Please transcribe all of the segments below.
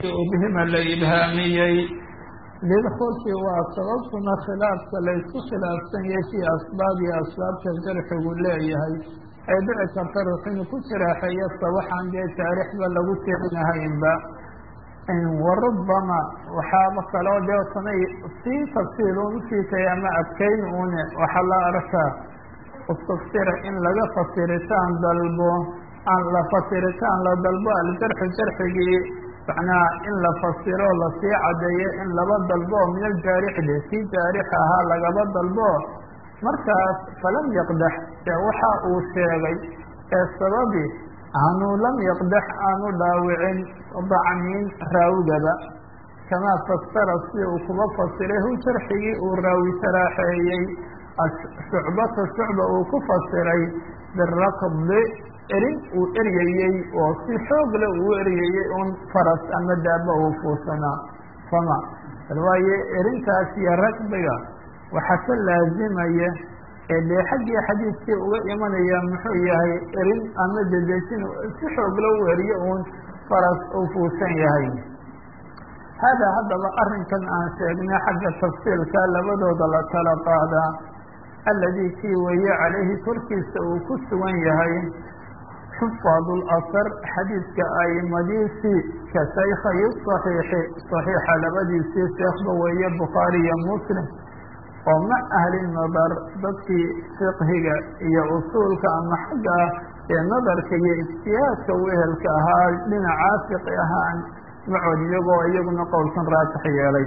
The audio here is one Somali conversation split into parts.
bihima la ibhaamiyey lidkhulki waa sababtuna khilaafka laysku khilaafsan yahay fii asbaab iyo asbaabta jarxigu leeyahay ay dhici karta ruux inuu ku jiraaxeeyasta waxaan dee taariixba lagu tirinahaynba warubama waxaaba kaloo dee sanay sii tafsiilun usiitay ama adkayn une waxaa la arkaa istufsira in laga fasiritaan dalbo aan la fasiritaan la dalbo aljarxu jarxigii macnaha in la fasiro lasii cadeeyo in laba dalbo min aljaarixde kii jaarix ahaa lagaba dalbo markaas falam yaqdax ee waxa uu sheegay ee sababi aanu lam yaqdax aanu dhaawicin dacmin raawigaba kamaa fasara sida uu kuba fasiray hu jarxigii uu raawi saraaxeeyey shucbata shucba uu ku fasiray birakdi erin uu eryayey oo si xoogle uu eryayey un faras ama daaba uu fuusanaa fama bal waaye erintaas iyo ragbiga waxaa ka laazimaya ee dee xaggii xadiidkii uga imanaya muxuu yahay erin ama dedejin si xoogle u eriyo uun faras uu fuusan yahay haadaa haddaba arrinkan aan sheegnay xagga tafsiilka labadooda la kala qaadaa alladii kii weeye calayhi korkiisa uu ku sugan yahay xufaad lasar xadiidka aimadiisii ka shaykhay saxiixi saxiixa labadiisii sheekhba weeye bukhaari iyo muslim oo mac ahli nadar dadkii fiqhiga iyo usuulka ama xagga ee nadarka iyo ijtihaadka wehelka ahaa dhinacaa fiqi ahaan macood iyagoo iyaguna qowlkan raajix yeelay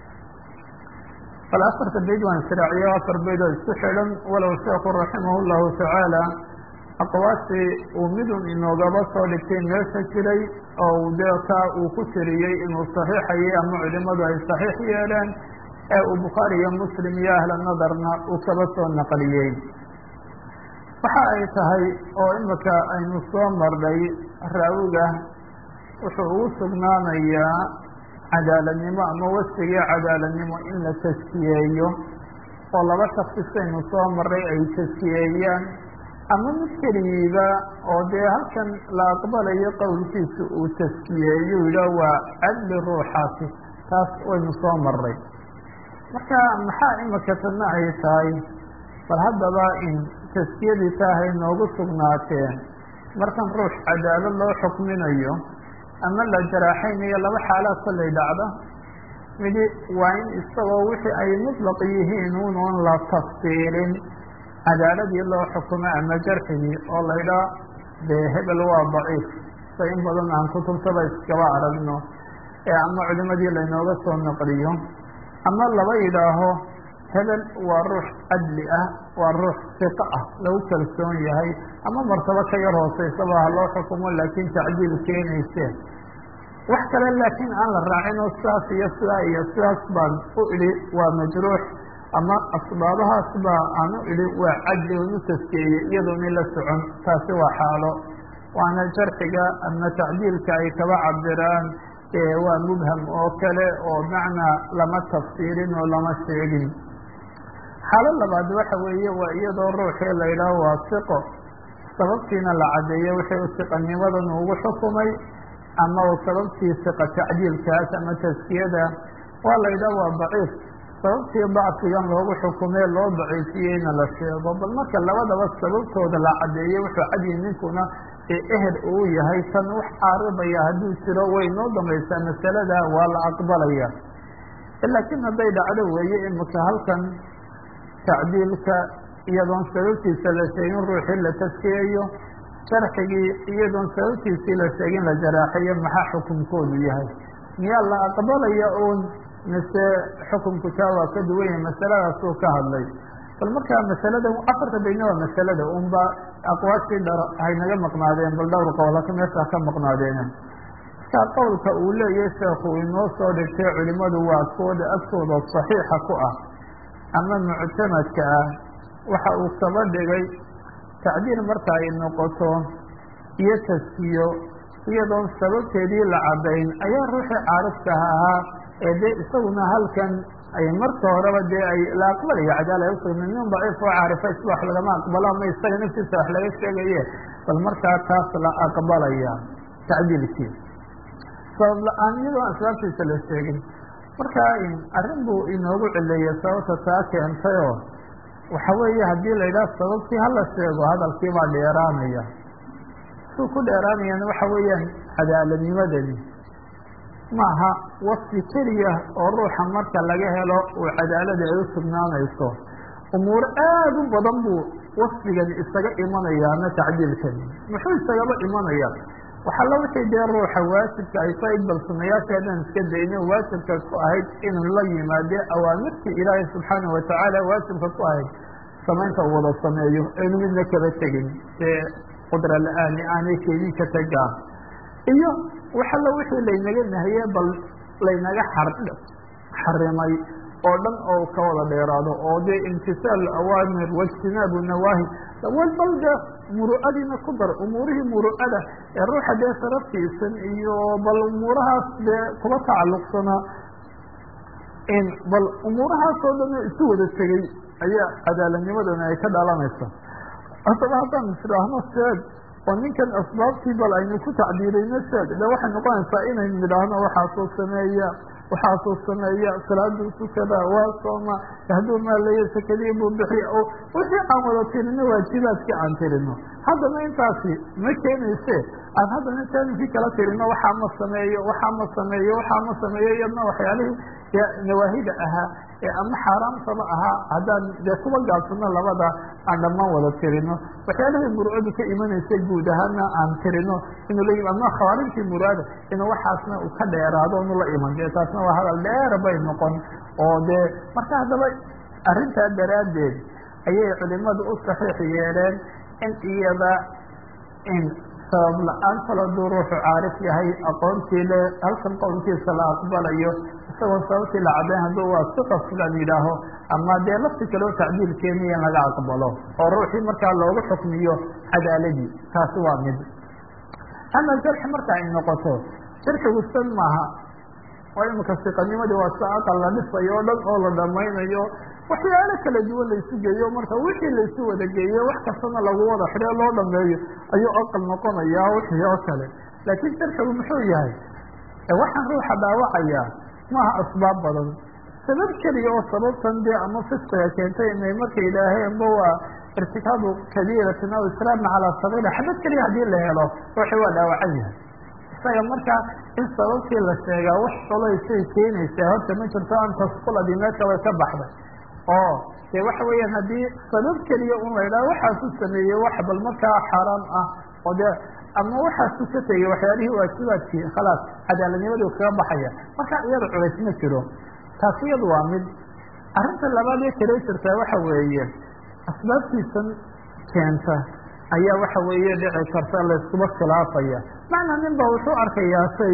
bal afarta bayd waan israaciyo afar bayd oo isku xidhan walow sheekhu raximah llahu tacaala aqwaashii uu midun inoogaba soo dhigtay meesha jiray oo dee kaa uu ku tiriyey inuu saxiixayay ama culimadu ay saxiix yeeleen ee uu bukhaari iyo muslim iyo ahla nadarna uu kaba soo naqliyey waxa ay tahay oo imika aynu soo marnay raawiga wuxuu ugu sugnaanayaa cadaaladnimo ama wasigii cadaaladnimo in la taskiyeeyo oo laba shaksi saynu soo marray ay taskiyeeyaan ama mid keligiiba oo dee halkan la aqbalayo qowlkiisa uu taskiyeeyo yidhaah waa cadli ruuxaasi taas waynu soo marray marka maxaa imika tadna ay tahay bal haddaba in taskiyadii taahay noogu sugnaateen markan ruux cadaalad loo xukminayo ama la jaraaxaynayo laba xaalaad kollay dhacda midi waa in isagoo wixii ay mutlaq yihiin unoon la tafsiilin cadaaladii loo xukumo ama jarxigii oo laydhaa dee hebel waa daciif sa in badan aan kutubtaba iskaba aragno ee ama culimadii laynooga soo naqliyo ama laba yidhaaho hebel waa ruux cadli ah waa ruux siqo ah lagu kalsoon yahay ama martabo ka yar hooseysaba ha loo xukumo laakiin tacdiil keenayseen wax kale laakiin aan la raacin oo sidaas iyo sidaa iyo sidaas baan u idhi waa majruux ama asbaabahaas baa aan u idhi waa cadli unu taskeeyey iyadoona la socon taasi waa xaalo waana jarxiga ama tacdiilka ay kaba cabiraan waa mubham oo kale oo macnaa lama tafsiirin oo lama sheegin xaalo labaad waxa weeye waa iyadoo ruuxii la yidhaaho waa siqo sababtiina la caddeeyo wixii u siqanimadan ugu xukumay ama u sababtii siqa tacdiilkaas ama taskiyada waa la yidhaha waa daciif sababtii dacfigan loogu xukumee loo daciifiyeyna la sheego bal marka labadaba sababtooda la caddeeyo wuxuu cadyi ninkuna eher uu yahay tan wax caaridaya hadduu jiro way noo dambaysaa masalada waa la aqbalaya laakiin hadday dhacdo weeye imika halkan tacdiilka iyadoon sababtiisa la sheegin ruuxii la taskiyeeyo jarxigii iyadoon sababtiisii la sheegin la jaraaxayo maxaa xukunkoodu yahay miyaa la aqbalaya uun mise xukunku taa waa ka duwan yahay masaladaasuu ka hadlay bal markaa masalada afarta bayna waa masalada unba aqwaashii dhar haynaga maqnaadeen bal dhowr qowlaka meeshaa ka maqnaadeen markaa qowlka uu leeyahay sheekhu inoo soo dhigtay culimadu waa kooda agtooda saxiixa ku ah ama muctamadka ah waxa uu kaba dhigay tacdiil marka ay noqoto iyo taskiyo iyadoon sababteedii la caddayn ayaa ruuxii caarifkaha ahaa ee dee isaguna halkan ay marka horeba dee ay la aqbalayo cadaala ay usugna nin daciif oo caarifa isba wax lagama aqbalo ama isaga naftiisa wax laga sheegaye bal markaa taas la aqbalaya tacdiilkii sabab la-aan iyadoo asbaabtiisa la sheegin marka arrin buu inoogu cileeyay sababta taa keentayoo waxa weeye haddii la yidhaha sababtii hala sheego hadalkii baa dheeraanaya suu ku dheeraanayana waxa weeyaan cadaaladnimadani maaha wasfi keliya oo ruuxa marka laga helo uu cadaalada ay u sugnaanayso umuuro aad u badan buu wasfigani isaga imanaya ama tacdiilkani muxuu isagaba imanaya waxaa la wixii dee ruuxa waajibka ay tahay bal sunayaasheedan iska dayne waajibka ku ahayd inuu la yimaade awaamirtii ilaahay subxaanahu watacaala waajibka ku ahayd samaynta uu wada sameeyo aynu midna kaba tegin ee qudra la-aani aanay keedin ka tagaan iyo waxalla wixii laynaga nahiye bal laynaga xarimay oo dhan oo ka wada dheeraado oo dee imtisaal awaamir waijtinaabu nawaahi bal de muru'adiina ku dar umuurihii muru'ada ee ruuxa dee saraftiisan iyo bal umuurahaas dee kuba tacalluqsanaa bal umuurahaasoo dhan isu wada tegey ayaa cadaaladnimadana ay ka dhalanaysa haddaba haddaan isdhaahno seed oo ninkan asbaabtii bal aynu ku tacbiirayno seed de waxay noqonaysaa inaynu nidhaahno waxaasoo sameeya waxaasuu sameeya salaaduu tukada waa sooma hadduu maalayo sakadii buu bixiya oo wixii aan wada tirino waajibaadkii aan tirino haddana intaasi ma keenayse aan haddana jaanibkii kala tirino waxaa ma sameeyo waxaa ma sameeyo waxaa ma sameeyo iyadna waxyaalihii nawaahida ahaa ee ama xaaraamtaba ahaa haddaan dee kuba gaabsano labada aan dhammaan wada tirino waxyaalihii murcadu ka imanaysa guud ahaana aan tirino inuu la ama khawaarijtii muraada inuu waxaasna uu ka dheeraado nu la iman dee taasna waa hadal dheer bay noqon oo dee marka haddaba arrintaa daraaddeed ayay culimadu u saxiix yeeleen in iyada in sabab la-aan kala duu ruuxu caarif yahay aqoontii le halkan qowlkiisa la aqbalayo isagoo sababtii la caddayn hadduu waa siqa sidan yidhaaho ama dee lafti kaleo tacdiil keeniya in laga aqbalo oo ruuxii markaa loogu xukmiyo cadaaladii taasi waa mid ama jarxi marka ay noqoto jarxigu san maaha oo imika siqanimadii waa si aqal la dhisayo o dhan oo la dhamaynayo waxyaalo kala duwan laysu geeyo marka wixii laysu wada geeyo wax kastana lagu wada xidhe loo dhameeyo ayuu aqal noqonaya wixii oo kale laakiin jarxigu muxuu yahay waxaan ruuxa dhaawacaya maaha asbaab badan sabab keliya oo sababtan dee ama fisqiga keentay inay marka yidhaaheenba waa irtikaabu kabiiratin aw israarna calaa sagiira xabad keliya haddii la helo ruuxii waa dhaawacan yahay isaga marka in sababtii la sheegaa wax colaysay keenaysaa horta ma jirto an tasquladii meesha way ka baxday oo dee waxa weeyaan haddii sabab keliya un la yidhaha waxaasu sameeyey wax bal markaa xaaraam ah oo dee ama waxaasu ka tegey waxyaalihii waajibaadkii khalaas cadaaladnimaduu kaga baxaya marka iyada culays ma jiro taasi iyadu waa mid arrinta labaad ee kale jirtaa waxa weeye asbaabtiisan keenta ayaa waxa weeye dhici karta layskuba khilaafaya macnaa nin ba wuxuu arkayaa shay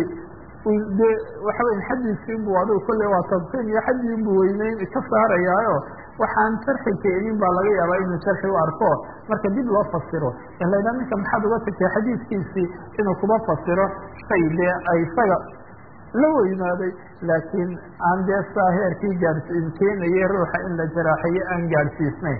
de waxa weya xadiiskii inbu adigu kolley waa tabsiin iyo xaddii inbu weyneyn ka saarayaayo waxaan jarxi keenin baa laga yaabaa inuu jarxi u arko marka dib loo fasiro in la ydhaha ninka maxaad uga tagtay xadiiskiisii inuu kuba fasiro shay dee ay isaga la weynaaday laakiin aan dee saa heerkii gaadhsiin keenayay ruuxa in la jaraaxiyo aan gaadhsiisnayn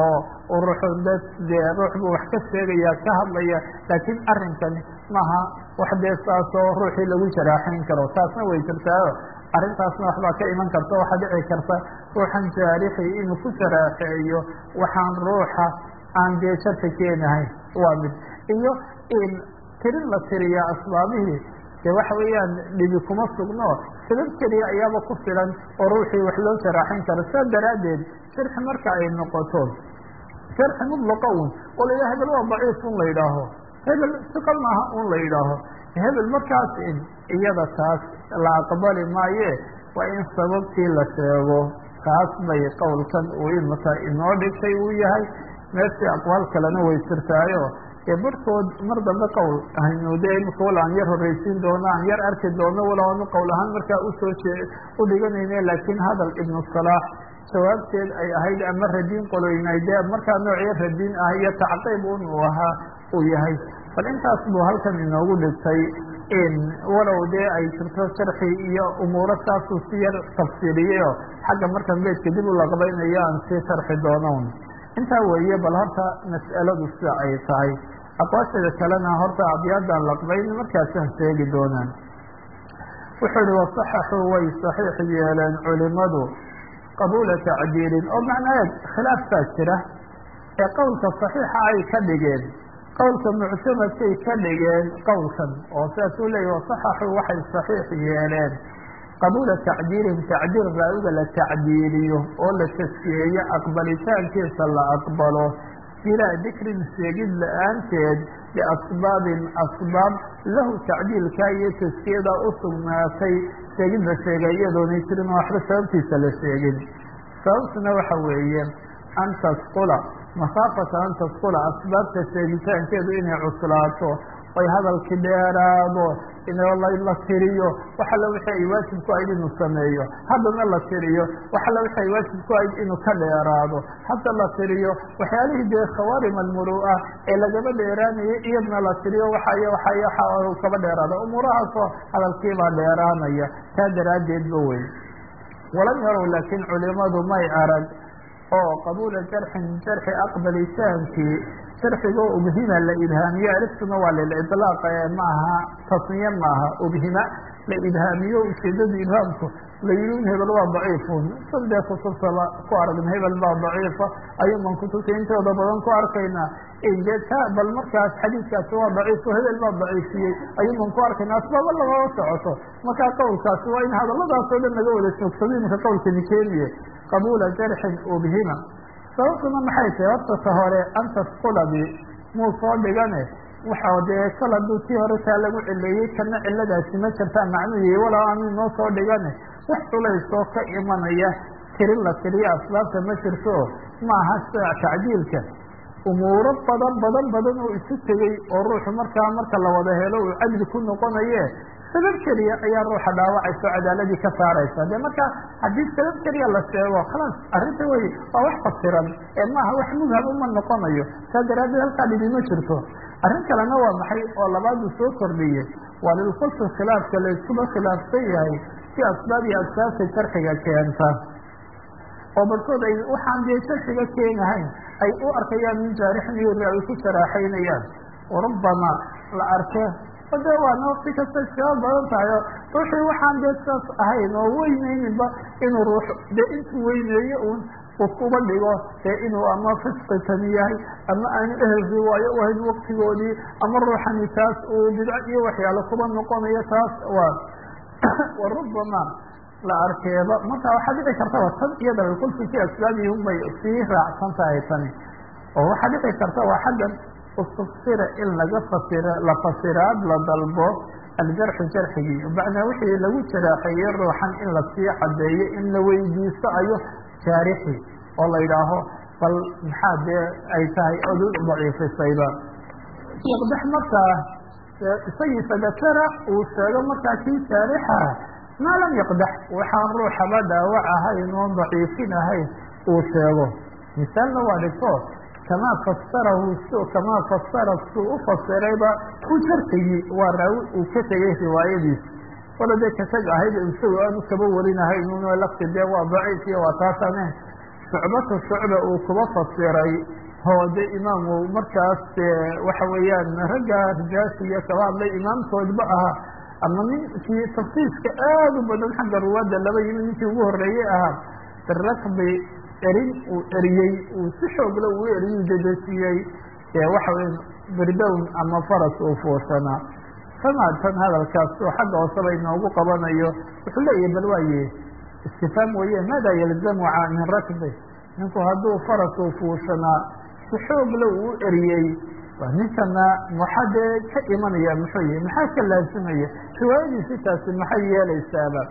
oo ruuxu dad dee ruux buu wax ka sheegaya ka hadlaya laakiin arrinkani maaha wax dee saasoo ruuxii lagu jaraaxayn karo taasna way jirtaayo arrintaasna waxbaa ka iman karta waxaa dhici karta ruuxan jaarixi inuu ku jaraaxeeyo waxaan ruuxa aan dee sharka keenahayn waa mid iyo in tirin la tiriya asbaabihii dee waxa weeyaan dhibi kuma sugno sabab keliya ayaaba ku filan oo ruuxii wax loo jaraaxin karo saa daraaddeed sharxi marka ay noqoto sharxi mudlaqa un oo la yidhaha hebel waa daciif un la yidhaaho hebel siqal maaha un la yidhaaho hebel markaas in iyada taas la aqbali maaye waa in sababtii la sheego taas bay qowlkan uu imika inoo dhigtay uu yahay meeshii aqwaal kalena way jirtaayo ee barhkood mar dambe qowl aynu de imika wala aan yar horreysiin doono aan yar arki doono wala aanu qowl ahaan markaa usoo jee u dhiganayne laakiin hadal ibnu salaax jawaabteed ay ahayd ama radiin qoloynay dee markaa noocyo radiin ah iyo tacqiib un uu ahaa uu yahay bal intaas buu halkan inoogu dhigtay walow dee ay jirto sharxi iyo umuuro saasuu si yar tafsiiriyeyo xagga markan beedka dib u laqbaynayo aan sii sharxi doonon intaa weeye bal horta mas'aladu sida ay tahay aqwaasheeda kalena horta abyaadaan laqbayn markaasaan sheegi doonaan wuxuu ihi wasaxaxuu way saxiix yeeleen culimadu qabuula tacdiilin oo macnaa khilaaf baa jira ee qowlka saxiixa ay ka dhigeen qowlka muctamadkay ka dhigeen qowlkan oo sidaas uu leeyahy wasaxaxuu waxay saxiix yeeleen qabuula tacdiilin tacdiil raawiga la tacdiiliyo oo la taskiyeeyo aqbalitaankiisa la aqbalo bilaa dikrin sheegid la-aanteed biasbaabin asbaab lahu tacdiilkaa iyo taskiyada u sugnaatay sheegid la sheegay iyadoonay jirin oo waxba sababtiisa la sheegin sababtuna waxa weeye an tasqula makhaafata an tasqula asbaabta sheegitaankeedu inay cuslaato oy hadalki dheeraado la tiriyo wax alla wixii ay waajib ku ahayd inuu sameeyo haddana la tiriyo wax alla wixii ay waajib ku ahayd inuu ka dheeraado hadda la tiriyo waxyaalihii dee khawaarim almuru'a ee lagaba dheeraanayay iyadna la tiriyo waxay waxay waxa kaba dheeraado umuurahaasoo hadalkiibaa dheeraanaya taa daraaddeedba wey walam yarow laakiin culimadu may arag oo qabuula jarxin jarxi aqbalitaankii sharxigo ubhima la ibhaamiyo aliftuna waa lilidlaaq ee maaha tasniye maaha ubhima la ibhaamiyo ujeedada ibhaamku la yihi in hebel waa daciifun sadee kutubtaba ku aragna hebel baa daciifa ayuuban kutubta intooda badan ku arkaynaa de ta bal markaas xadiidkaasi waa daciifo hebel baa daciifiyey ayuuban ku arkayna asbaaba lagama socoto markaa qowlkaasi waa in hadaladaasoo dhan laga wada joogsado iminka qowlkani keeniye qabuula jarxin ubhima sababtuna maxay tahay horta ta hore an tasquladi muu soo dhigane waxa dee kal hadduu tii hore taa lagu cileeyey kana ciladaasi ma jirtaa macnuhi walaa aanu noo soo dhigane wax culaysoo ka imanaya tirin la tiriyo asbaabta ma jirto maaha sida tacdiilka umuuro badan badan badan oo isu tegey oo ruuxu markaa marka la wada helo uu cadli ku noqonaye sabab keliya ayaa ruuxa dhaawacaysa o cadaaladii ka saaraysa de marka haddii sabab keliya la sheego khalaas arrinta wey waa wax fasiran ee maaha wax mubham uma noqonayo saa daraaddeed halkaa dhibi ma jirto arrin kalena waa maxay oo labaadu soo kordhiyey waa lilkulfi khilaafka la iskuba khilaafsan yahay si asbaab iyo asbaabta jarxiga keenta oo barkood ay waxaan dee jarxiga keenahayn ay u arkayaan min jaarixin iyo ay ku saraaxaynayaan warubama la arke de waa nafsi kasta iskaga badan tahay oo ruuxii waxaan dee saas ahayn oo weyneyninba inuu ruux dee intuu weyneeyo un uu kuba dhigo dee inuu ama fisqi tani yahay ama aanu ehelkii waayo u ahayn waktigoodii ama ruuxani taas uu bidco iyo waxyaalo kuba noqonayo taas waa warubama la arkeeba marka waxaa dhici kartaba tan iyada kulfi fi asbaabihum bay sii raacsan tahay tani oo waxaa dhici karta waa xaggan istufsira in laga fasira la fasiraad la dalbo aljarxu jarxigii macnaa wixii lagu jaraaxeeyey ruuxan in lasii cadeeyo in la weydiisto ayo jaarixi oo la yidhaaho bal maxaa dee ay tahay odu daciifisayba yaqdax markaa isagii fadakara uu sheego markaa kii jaarixa maa lam yaqdax waxaan ruuxaba dhaawac ahayn oon daciifin ahayn uu sheego misaalna waa dhigto kamaa fasarahu kamaa fasara suu u fasirayba u jarxigii waa raawi uu ka tegay riwaayadiis wala dee katag ahayd isagoo aanu kaba warinahayn un lafti dee waa daciif iyo waa taasane shucbatu shucba uu kuba fasiray oo de imaamu markaas waxa weeyaan ragga rijaasha iyo kaba hadlay imaamkoodba ahaa ama ninkii tafsiiska aad u badan xagga ruwaadda laba yimi ninkii ugu horeeyey ahaa birakbi erin uu eriyey uu si xoogla uu eriyuu dedejiyey waxa weya birdown ama faras uu fuushanaa samaa tan hadalkaas oo xagga hooseba inoogu qabanayo wuxuu leeyahay bal waaye istifaam weeye maada yalzamu min rakbi ninku hadduu faras uu fuushanaa si xoogla uu eriyey waa ninkana maxaa dee ka imanaya muxuu yihi maxaa ka laazimaya riwaayadiisi taasi maxay yeelaysaaba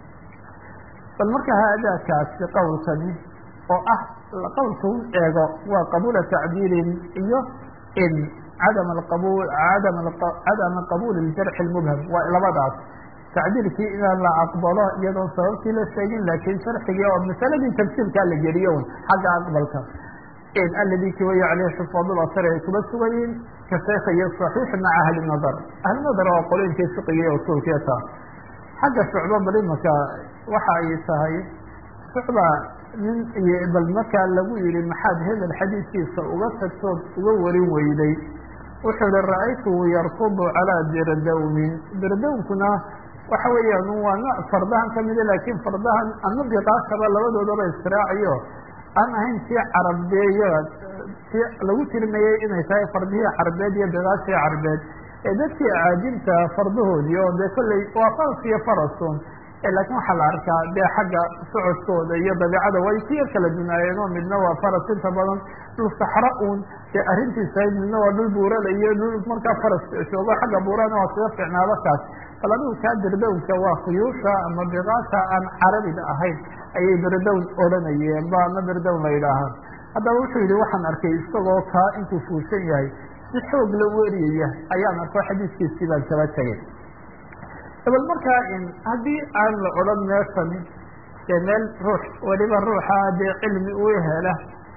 bal marka haadaakaasi qowlkani oo ah qowlka u eego waa qabuula tacdiilin iyo in cadam qabul adam cadama qabuul iljarxi lmubham waa labadaas tacdiilkii inaan la aqbalo iyadoon sababtii la sheegin laakiin sharxigii oo masaladii tafsiirkaa la geliyo un xagga aqbalka aladi kiwaya caleyh xufaad lasr ay kuba sugayiin ka sheekha iyo صaxiix maca ahli nadar ahli nadar waa qolooyinkii fiqiga iyo usuulkiya taa xagga shucba bal imaka waxa ay tahay shucba nin iyo bal markaa lagu yihi maxaad hebel xadiidkiisa uga tagtood uga warin weyday wuxuu ihi ra-aytuhu yarkudu calaa dirdawmin dirdawnkuna waxa weeyaan waa nooc fardahan kamida laakiin fardahan ama biqaashaba labadoodaba israaciyo aan ahayn tii carabeeya ti lagu tirmayey inay tahay fardihii carbeed iyo biqaashii carbeed ee dadkii acaajibta fardahoodii oo dee kolley waa faras iyo farasun laakiin waxaa la arkaa dee xagga socodkooda iyo dabiicada way ku yar kala dunaayeen oo midna waa faras inta badan dhul saxra un dee arrintiisa ahayd midna waa dhul buurada iyo dhul markaa faras joogo xagga buurana waa kaga ficnaado kaas bal adigu kaa dirdownka waa khuyuusha ama biqaasha aan carabiga ahayn ayay birdown odhanayeen ba ama birdown la yidhaahaa haddaba wuxuu yidhi waxaan arkay isagoo kaa intuu fuushan yahay si xoog la weriyaya ayaan arko xadiiskiisii baan kaba tegay dabal markaa haddii aan la odhan meeshani dee meel ruux weliba ruuxa dee cilmi u hela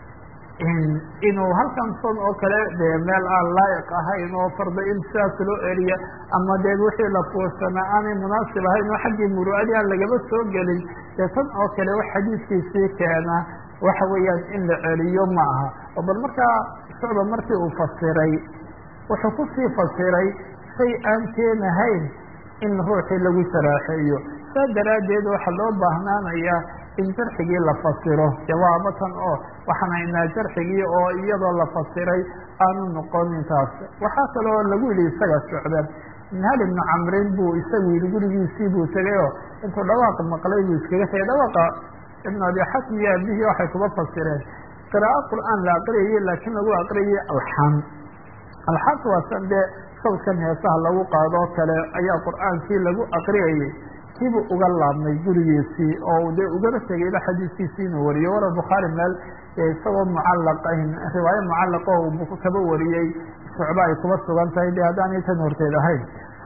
inuu halkan son oo kale dee meel aan laa'iq ahayn oo farda in sidaas loo eriya ama dee wixii la fuushana aanay munaasib ahayn oo xaggii muru'adii aan lagaba soo gelin dee tan oo kale wax xadiiskiisii keena waxa weeyaan in la celiyo ma aha oo bal markaa socda markii uu fasiray wuxuu kusii fasiray shay aan keenahayn in ruuxii lagu saraaxeeyo saa daraaddeed waxaa loo baahnaanayaa in jarxigii la fasiro jawaabo tan oo waxaan haynaa jarxigii oo iyadoo la fasiray aanu noqonin taas waxaa kaloo lagu yidhi isaga socda minhal ibnu camrin buu isagu yidhi gurigiisii buu tegay oo intuu dhawaaqa maqlay buu iskaga tegay dhawaaqa ibnu abi xakim iyo abihii waxay kuba fasireen qiraa'o qur'aan la aqriyayey laakiin lagu aqriyay alxan alxaanka waa san dee sawdkan heesaha lagu qaadoo kale ayaa qur'aankii lagu aqriyayey kiibuu uga laabmay gurigiisii oo dee ugaba tegayba xadiiskiisii inuu wariyo wara bukhaari meel isagoo mucallaq riwaayo mucallaqa oo kaba wariyey shucba ay kuba sugan tahay de haddaanay tan horteed ahayn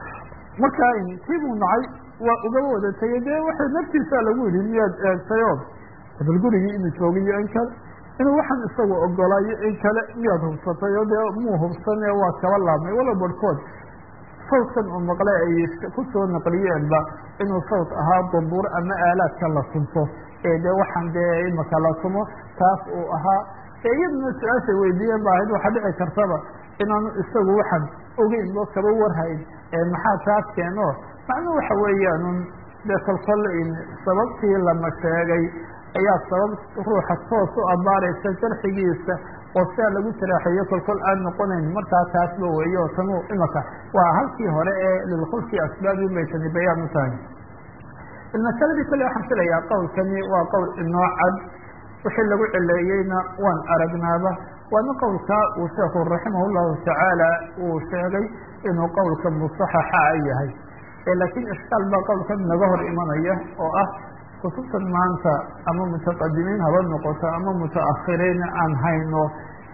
marka kiibuu nacay waa ugaba wada tegay dee waxa naftiisaa lagu yidhi miyaad eegtayo bal gurigii inuu joogiyo in kale inuu waxaan isagu ogolaayo in kale miyaad hubsatay oo dee muu hubsane waa kaba laabmay wala barhkood sawdkan uu maqlay ay kusoo naqliyeenba inuu sawd ahaa bambuur ama aalaadka la tunto ee dee waxaan dee imaka la tumo taas uu ahaa ee iyaduna su-aashay weydiiyeen ba ahayd waxaa dhici kartaba inaanu isagu waxaan ogeyn oo kaba warhayn ee maxaa taas keeno macnuu waxa weeyaanun dee kolkol sababtii lama sheegay ayaa sabab ruuxa toos u abaaraysa jarxigiisa oo sidaa lagu saraaxeeyo kolkol aan noqonayn markaa taasba weeye oo tanu imaka waa halkii hore ee lilkhulki asbaabi bay tani bayaan u tahay masaladii kale waxaan filayaa qowlkani waa qowl inoo cad wixii lagu cileeyeyna waan aragnaaba waana qowlkaa uu sheekhu raximah llahu tacaala uu sheegay inuu qowlka musaxaxa yahay laakiin ishkaal baa qowlkan naga hor imanaya oo ah kutubtan maanta ama mutaqadimiin haba noqoto ama mutaakhiriin aan hayno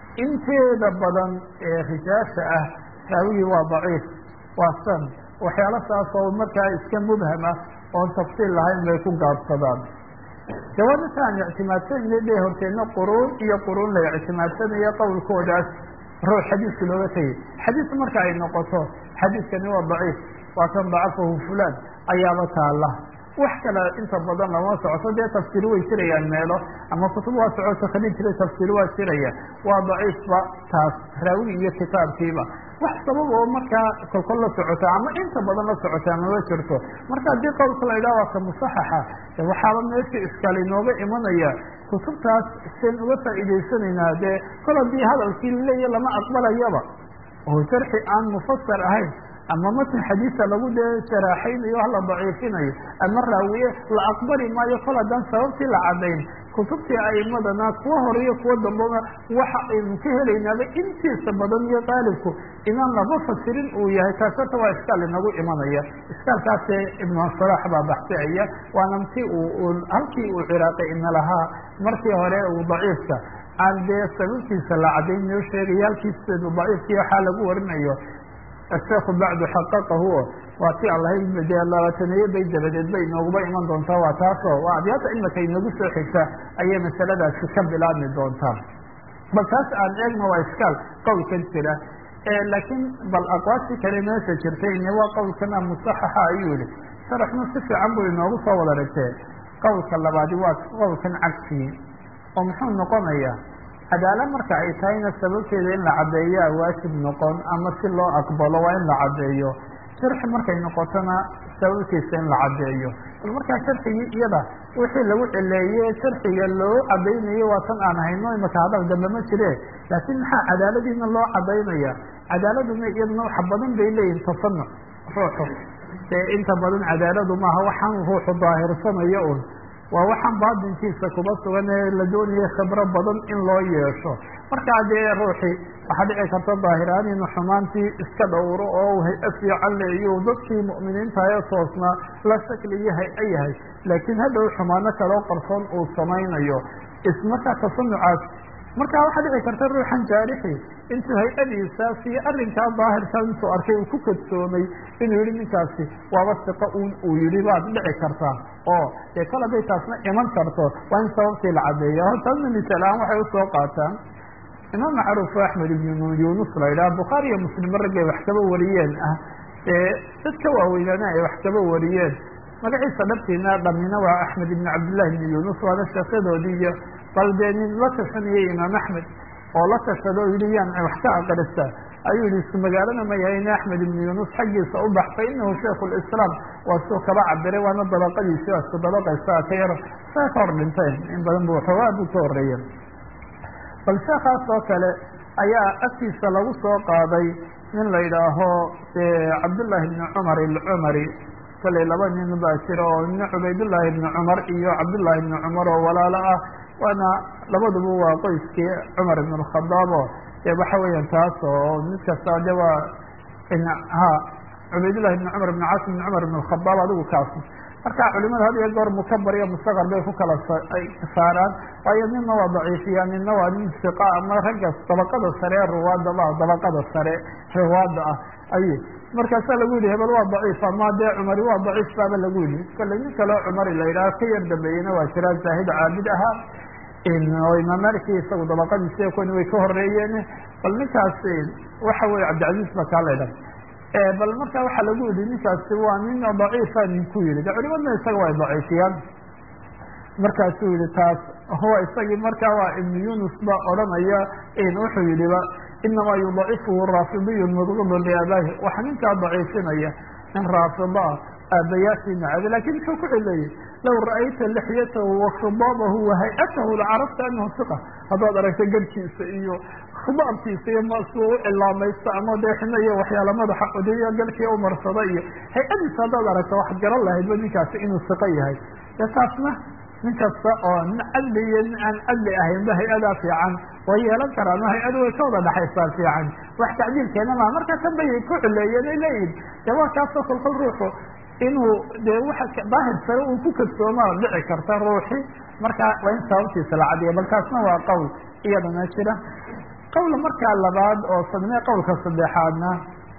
inteeda badan ee rijaasha ah raawigii waa daciif waa san waxyaalo saas oo markaa iska mubham ah oon tafsiil lahayn bay ku gaabsadaan jawaabata aan ictimaadsanayna dhe horteedna quruun iyo quruun la ictimaadsanaya qowlkoodaas ruux xadiiska looga tegay xadiis marka ay noqoto xadiiskani waa daciif waa kan dacafahu fulaan ayaaba taala wax kale inta badan lama socoto dee tafsiir way jirayaan meelo ama kutub waa socoto kalin jira tafsiir waa jiraya waa daciifba taas raawigi iyo kitaabkiiba wax sabab oo markaa kolkol la socota ama inta badan la socota mama jirto marka haddii qowlka la idhaha waa ka musaxaxa waxaaba meesha iskaal inooga imanaya kutubtaas seen uga faa'iidaysanaynaa dee kol haddii hadalkii laleeya lama aqbalayaba oo jarxi aan mufasar ahayn ama matn xadiisa lagu dee saraaxaynayo wax la daciifinayo ama raawiye la aqbali maayo kol haddaan sababtii la cadayn kutubtii aimadana kuwa horeyo kuwa dambaba waxa aynu ka helaynaaba intiisa badan iyo qaalibku inaan laba fasirin uu yahay taas horta waa iskaal inagu imanaya iskaalkaase ibnu salax baa baxsiaya waana ti uu halkii uu ciraaqi ina lahaa markii hore uu daciifka aan dee sababtiisa la cadayn noo sheegaya halkiisa daciifkii waxaa lagu warinayo asheekhu bacdu xaqaqahu waa ti allahayd dee labaataneeye bay dabadeed bay inooguba iman doontaa waa taasoo waa abyaata imika inagu soo xigta ayay masaladaasi ka bilaabmi doontaa bal taas aan eegno waa iskaal qowlkan jira laakiin bal aqwaashii kale meesha jirtay ine waa qowlkana musaxaxa ayuu yihi sharaxnu si fiican buu inoogu soo wada ragtee qowlka labaadi waa qowlkan cagsigii oo muxuu noqonayaa cadaala marka ay tahayna sababteeda in la caddeeyaa waajib noqon ama si loo aqbalo waa in la caddeeyo sharxi markay noqotona sababtiisa in la caddeeyo bal markaa sharxigii iyada wixii lagu celeeye sharxiga loo cadaynayo waa tan aan hayno imaka hadal dambe ma jire laakiin maxaa cadaaladiina loo cadaynaya cadaaladuna iyaduna waxa badan bay leeyihin tasanuc ruuxu dee inta badan cadaaladu maaha waxaan ruuxu daahirsanayo un waa waxaan baatinkiisa kuba sugan ee la doonaya khibro badan in loo yeesho markaa dee ruuxii waxaa dhici karta daahiraan inuu xumaantii iska dhowro oo hay-a fiican leeyo dadkii mu'miniinta ee toosnaa la shakliyo hay-a yahay laakiin hadhow xumaano kaloo qarsoon uu samaynayo ismarkaa tasanucaas markaa waxaa dhici karta ruuxan jaarixi intuu hay-adiisaas iyo arrinkaa daahirka intuu arkay uu ku kadsoomay inuu yihi ninkaasi waaba siqo un uu yihi baad dhici kartaa oo dee kol hadday taasna iman karto waa in sababtii la caddeeya hortaasna misaal-aan waxay usoo qaataan imaam macruuf axmed ibnu yunus la yidhaha bukhaari iyo muslim raggay wax kaba wariyeen ah ee dad ka waaweynaana ay wax kaba wariyeen magaciisa dhabtiina dhamina waa axmed ibn cabdillahi ibni yunus waana sheekyadoodii iyo bal dee nin la tashanayay imaam axmed oo la tashado o yihi yaan wax ka aqrista ayuu yihi isku magaalana ma yahay in axmed ibnu yunus xaggiisa u bax fa inahu shaikhu lislaam waa suu kaba cabiray waana dabaqadiisi waa isku dabaqaysa ka yar saa ka hor dhinteen in badan bu xoogaa buu ka horeeya bal sheekaas oo kale ayaa agtiisa lagu soo qaaday nin la yidhaaho cabdullaahi ibni cumar ilcumari kalley laba nin baa jira oo nin cubaydullaahi ibni cumar iyo cabdullaahi ibni cumar oo walaalo ah waana labaduba waa qoyskii cumar ibn alkhadaab oo dee waxa weeyaan taas oo mid kasta de waa ha cubaydullahi ibni cumar ibn caas ibn cumar ibn alkhadaab adigu kaas marka culimada had iyo goor mukabar iyo mustaqar bay ku kala saaraan waayo nina waa daciifiya nina waa nin siqa ama ragga dabaqada sare ee ruwaada ma dabaqada sare ruwaada ah ay markaasaa lagu yihi hebel waa daciif ama dee cumari waa daciif baaba lagu yihi kale nin kaleo cumari la yidhaha ka yar dambeeyeyna waa jiraa zaahid caabid ahaa oo imaam maliki isagu dabaqadiisi kuwani way ka horeeyeen bal ninkaas waxa weye cabdilcaziz ba kaa la ydhaha bal marka waxaa lagu yihi ninkaasi waa nin daciifa ninku yihi de culimadna isaga way daciifiyaan markaasuu yihi taas huwa isagii markaa waa ibnu yunus ba odhanaya wuxuu yihiba inamaa yudacifuhu raafidiyu mudqidu liabaahi waxaa ninkaa daciifinaya nin raafida ah aabayaashii nacabe lakin muxuu ku cileeyey low ra'ayta lixyatahu wakhidabahu wahay-atahu lacarafta anahu siqa haddaad aragta garkiisa iyo khidaabkiisa iyo masuu u cilaamaysta ama dee xina iyo waxyaala madaxa odeyo galkii umarsada iyo hay-adiisa haddaad aragta waxaad garan lahaydba ninkaasi inuu siqo yahay de taasna nin kasta oo nin cadli iyo nin aan cadli ahaynba hay-adaa fiican way yeelan karaan oo hay-adu way ka wada dhexaysaa fiican wax tacdiilkeena maa marka tan bay ku cileeyeen ay leeyihin de waa kaasoo kolkol ruuxu inuu dee waxa daahir sare uu ku kadsoomaa dhici karta ruuxi marka waa in sababtiisa la cadiya bal kaasna waa qowl iyadana jira qowla markaa labaad oo sadme qowlka saddexaadna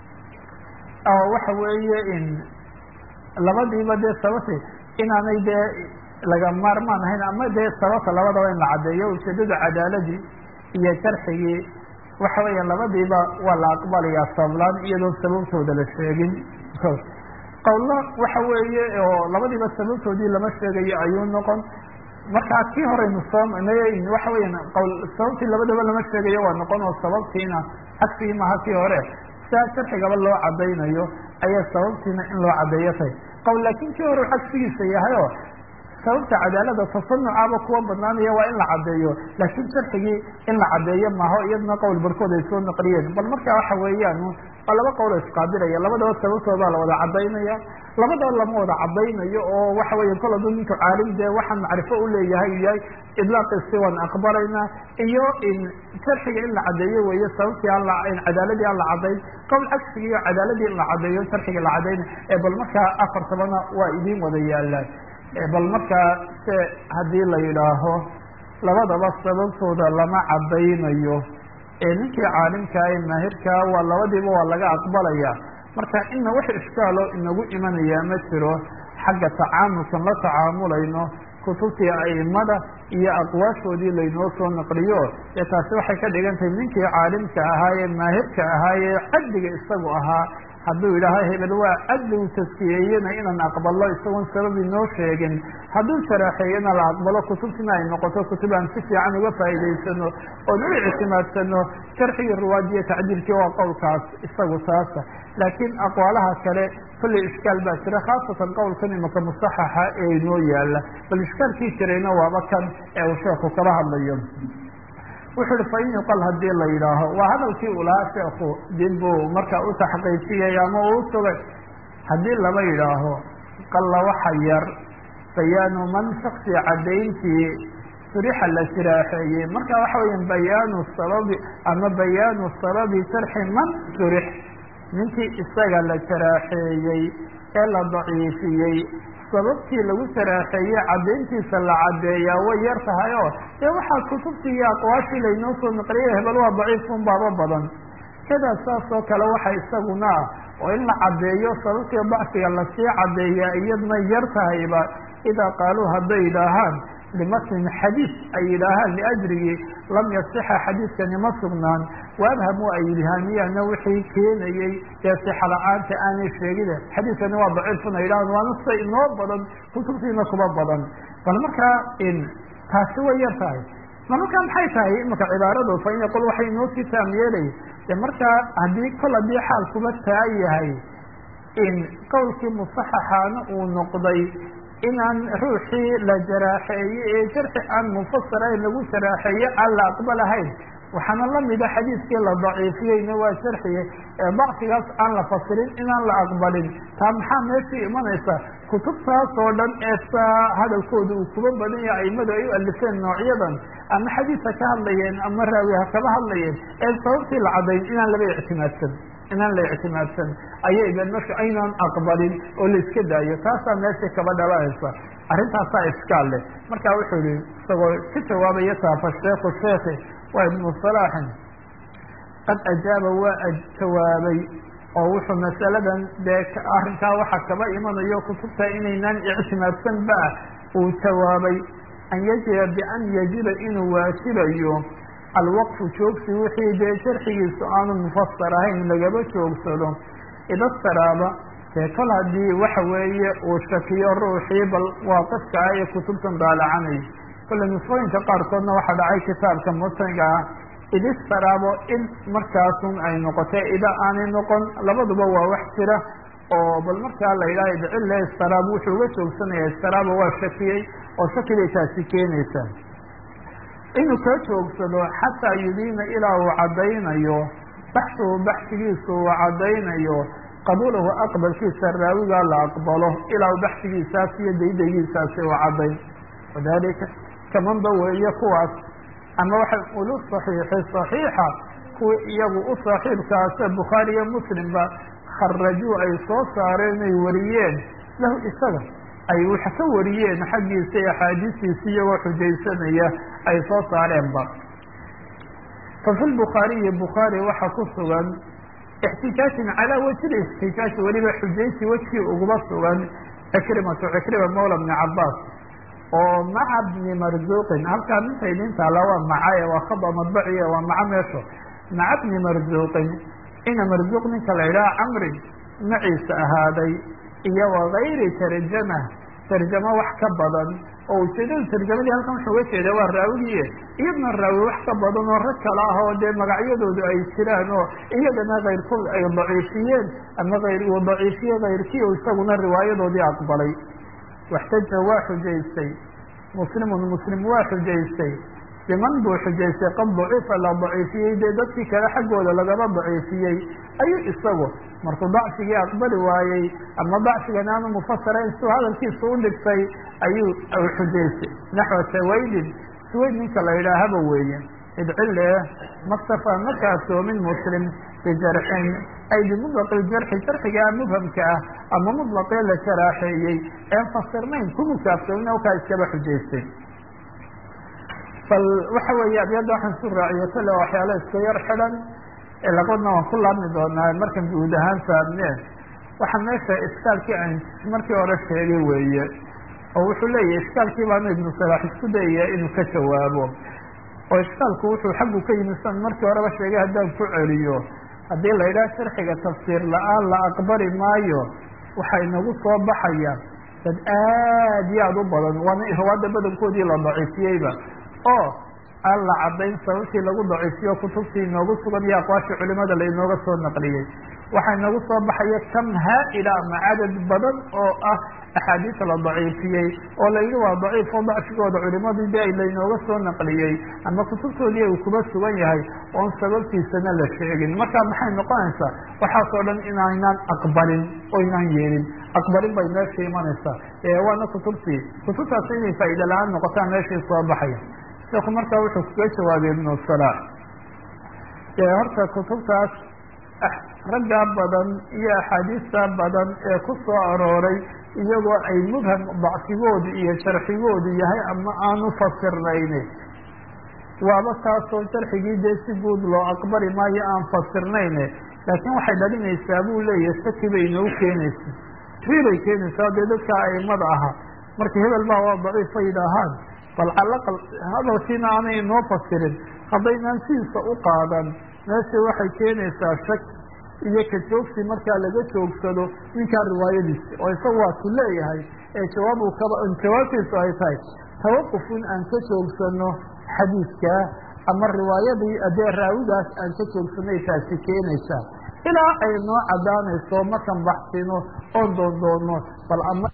oo waxa weeye in labadiiba dee sababti inaanay dee laga maarmaan ahayn ama dee sababta labadaba in la caddeeyo ujeedada cadaaladii iyo jarxigii waxa weeya labadiiba waa la aqbalayaa sablaan iyadoon sababtooda la sheegin qowlna waxa weeye oo labadiiba sababtoodii lama sheegayo ayuu noqon markaa kii horeynu soo waxa weya qowl sababtii labadaba lama sheegayo waa noqon oo sababtiina cagsigii maha kii hore sidaa sharxigaba loo cadaynayo ayaa sababtiina in loo cadeeyo tay qowl laakin kii hore cagsigiisa yahay oo sababta cadaalada tasanucaaba kuwa badnaanaya waa in la caddeeyo laakiin sharxigii in la caddeeyo maho iyadna qowl barkood ay soo naqliyeen bal marka waxa weeyaan waa laba qowl isqaabilaya labadaba sababtoodaa la wada cadaynaya labadaba lama wada cadaynayo oo waxa weya kol haduu ninku caalim dee waxaan macrifo uleeyahay yahay idlaaqiisi waan aqbalaynaa iyo in sharxiga in la cadeeyo weeye sababtii aan cadaaladii aan la cadayn qowl cagsigii iyo cadaaladii in la cadeeyo sharxiga la cadayna ee bal markaa afartabana waa idiin wada yaalaan bal markaa se haddii la yidhaaho labadaba sababtooda lama cadaynayo ee ninkii caalimkaa ee maahirkaa waa labadiiba waa laga aqbalaya marka ina wax ishkaalo inagu imanaya ma jiro xagga tacaamulkan la tacaamulayno kutubtii aimada iyo aqwaashoodii laynoo soo naqliyo ee taasi waxay ka dhigan tahay ninkii caalimka ahaa ee maahirka ahaa ee cadliga isagu ahaa hadduu yidhaaho hebel waa cadli u taskiyeeyena inaan aqbalo isagoon sabab inoo sheegin hadduu sharaaxeeyena la aqbalo kutubtina ay noqoto kutub aan si fiican uga faa'iidaysano oon u ictimaadsano sharxigii ruwaadiyo tacdiilkii waa qowlkaas isagu taasa laakiin aqwaalaha kale kolley ishkaal baa jira khaasatan qowlkan imaka musaxaxa ee inoo yaala bal ishkaalkii jirayna waaba kan ee uu sheekhu kala hadlayo wuxuu uhi fain yuqal haddii la yidhaaho waa hadalkii uu lahaa sheekhu dib buu markaa u taxqiijiyay ama uu sugay haddii laba yidhaaho qalla waxa yar bayaanu man shaksi caddayntii surixa la jiraaxeeyey marka waxa weya bayaanu sababi ama bayaanu sababi sharxi man surix ninkii isaga la jaraaxeeyey ee la daciifiyey sababtii lagu saraaxeeyey caddayntiisa la caddeeyaa way yar tahay oo dee waxaa kutubtii iyo aqwaashii laynoo soo naqliyay hebel waa daciifun baaba badan kadaa saas oo kale waxa isaguna ah oo in la caddeeyo sababtii dacfiga lasii caddeeyaa iyadna yar tahayba idaa qaaluu hadday yidhaahaan limatnin xadiis ay yidhaahaan liajrigii lam yasixa xadiiskani ma sugnaan waabhamu ay ilhaamiyaana wixii keenayey dee sixa la-aanta aanay sheegine xadiiskani waa daciifun ay yidhahaan waana sida inoo badan kutubtiina kuba badan bal markaa taasi way yar tahay bal markaa maxay tahay imaka cibaaradu fa in yaqul waxay inoo sii taam yeelay de markaa haddii kol haddii xaalkuba taa yahay in qowlkii musaxaxaana uu noqday inaan ruuxii la jaraaxeeye ee jarxi aan mufasirayn lagu jaraaxeeye aan la aqbalahayn waxaana lamida xadiiskii la daciifiyeyna waa sharxiye ee dacfigaas aan la fasirin inaan la aqbalin taa maxaa meeshii imanaysa kutubtaas oo dhan ee saa hadalkooda uu kuba badan yahay aimadu ay u alifeen noocyadan ama xadiisa ka hadlayeen ama raawi ha kaba hadlayeen ee sababtii la cadayn inaan laba ictimaadsan inaan la ictimaadsan ayay ben marka aynaan aqbalin oo la iska daayo taasaa meesha kaba dhalanaysa arrintaasaa iskaal leh marka wuxuu yihi isagoo ka jawaabaya taafa sheekhu sheekhi waa ibnu salaaxin qad ajaaba waa jawaabay oo wuxuu masaladan dee arrinkaa waxa kaba imanayo kutubta inaynaan ictimaadsan ba uu jawaabay an yajiba bian yajiba inuu waajibayo alwaqfu joogsi wixii dee sharxigiisu aanu mufasar ahayn lagaba joogsado idastaraaba dee kol haddii waxa weeye uu shakiyo ruuxii bal waaqifka ah ee kutubtan daalacanay kolle nusfooyinka qaarkoodna waxaa dhacay kitaabka mutaniga ah idistaraabo in markaasun ay noqotay ida aanay noqon labaduba waa wax jira oo bal markaa la yidhaha idcille istaraab wuxuu uga joogsanaya istaraaba waa shakiyey oo shakibay taasi keenaysa inuu ka joogsado xataa yudiina ilaa uu caddaynayo baxsuhu baxsigiisu uu caddaynayo qabuulahu aqbalkiisa raawigaa la aqbalo ilaa baxsigiisaas iyo daydagiisaasi uu caddayn wadalika kamanba weeye kuwaas ama waxay ulu saxiixi saxiixa kuwii iyagu u saaxiibkaase bukhaari iyo muslimba kharajuu ay soo saareen ay wariyeen lahu isaga ay wax ka wariyeen xaggiisa iyo axaadiistiisa iyagoo xujaysanaya ay soo saareenba fa fi lbukhaariyi bukhaari waxaa ku sugan ixtijaajin calaa wajhi ixtijaaj weliba xujaysi wejkii uguba sugan cikrimatu cikrima mawla bni cabaas oo maca bni marzuuqin halkaa minta idin taala waa macaye waa khaba madbaciya waa maca meesho maca bni marzuuqin ina marzuuq ninka la yidhaha camrin maciisa ahaaday iyo wagayri tarjama tarjamo wax ka badan oo ujeedada tarjamadii halkan wuxuu uga jeeda waa raawigiie iyadna raawi wax ka badan oo rag kale ah oo dee magacyadoodu ay jiraan oo iyagana kayrkood ay daciifiyeen ama ayr uu daciifiye kayrkii o isaguna riwaayadoodii aqbalay waxtaja waa xujaystay muslimun muslim waa xujaystay biman buu xujaystay qad daciifa la daciifiyey dee dadkii kale xaggooda lagaba daciifiyey ayuu isagu markuu dacfigii aqbali waayey ama dacfigan aanu mufasirayn siuu hadalkiisa u dhigtay ayuu xujaystay naxwa sawaydin sawayd ninka la yidhaahaba weeye idcile maktafa ma kaaftoomin muslim bijarxin ay bimudlaqi ljarxi jarxigaa mubhamka ah ama mutlaqee la jaraaxeeyey een fasirnayn kuma kaaftoomin halkaa iskaba xujaystay bal waxa weeye abyadda waxaan su raaciyo kale waxyaalo iska yar xidhan labadna waan ku laabmi doonaa markan guud ahaan saabneen waxaa meesha iskaalkii aan markii hore sheegay weeye oo wuxuu leeyahay iskaalkii baanu ibnu salaax isku dayaya inuu ka jawaabo oo iskaalku wuxuu xaggu ka yimi san markii horeba sheegay haddaan ku celiyo haddii la yidhaha sharxiga tafsiir la-aan la aqbali maayo waxay nagu soo baxayaan dad aad iyo aada u badan waana riwaada badankoodii la daciifiyeyba oo aan la caddayn sababtii lagu daciifiyo kutubtii inoogu sugan iyo aqwaashii culimada la inooga soo naqliyey waxaa inoogu soo baxaya kam haa-ila ama cadad badan oo ah axaadiis la daciifiyey oo la yidhi waa daciif oo dacfigooda culimadii de lainooga soo naqliyey ama kutubtoodii uu kuba sugan yahay oon sababtiisana la sheegin marka maxay noqonaysaa waxaasoo dhan inaynaan aqbalin oo inaan yeelin aqbalin bay meesha imanaysaa waana kutubtii kutubtaas inay faa'iida la-aan noqotaan meeshii soo baxaya sheekhu markaa wuxuu kaga jawaabay ibnu salaax horta kutubtaas raggaa badan iyo axaadiista badan ee ku soo arooray iyagoo ay mubham dacfigoodu iyo sharxigoodu yahay ama aanu fasirnayni waaba taasoo sharxigii dee si guud loo aqbali maayo aan fasirnayne laakiin waxay dhalinaysaa buu leeyahay saki bay inoo keenaysa ri bay keenaysaa dee dadka aimada ahaa marka hebel baa waa daciif bay yidhaahaan bal calaqal hadalkiina aanay inoo fasirin haddaynaan sidiisa u qaadan meesha waxay keenaysaa shak iyo ka joogsi markaa laga joogsado ninkaa riwaayadiisa oo isaga waa ku leeyahay ee jawaab uu kaba jawaabtiisu ay tahay tawaquf in aan ka joogsano xadiidkaa ama riwaayadii adee raawigaas aan ka joogsanay taasi keenaysaa ilaa ay noo caddaanayso markan baxsino oon doondoono bal ama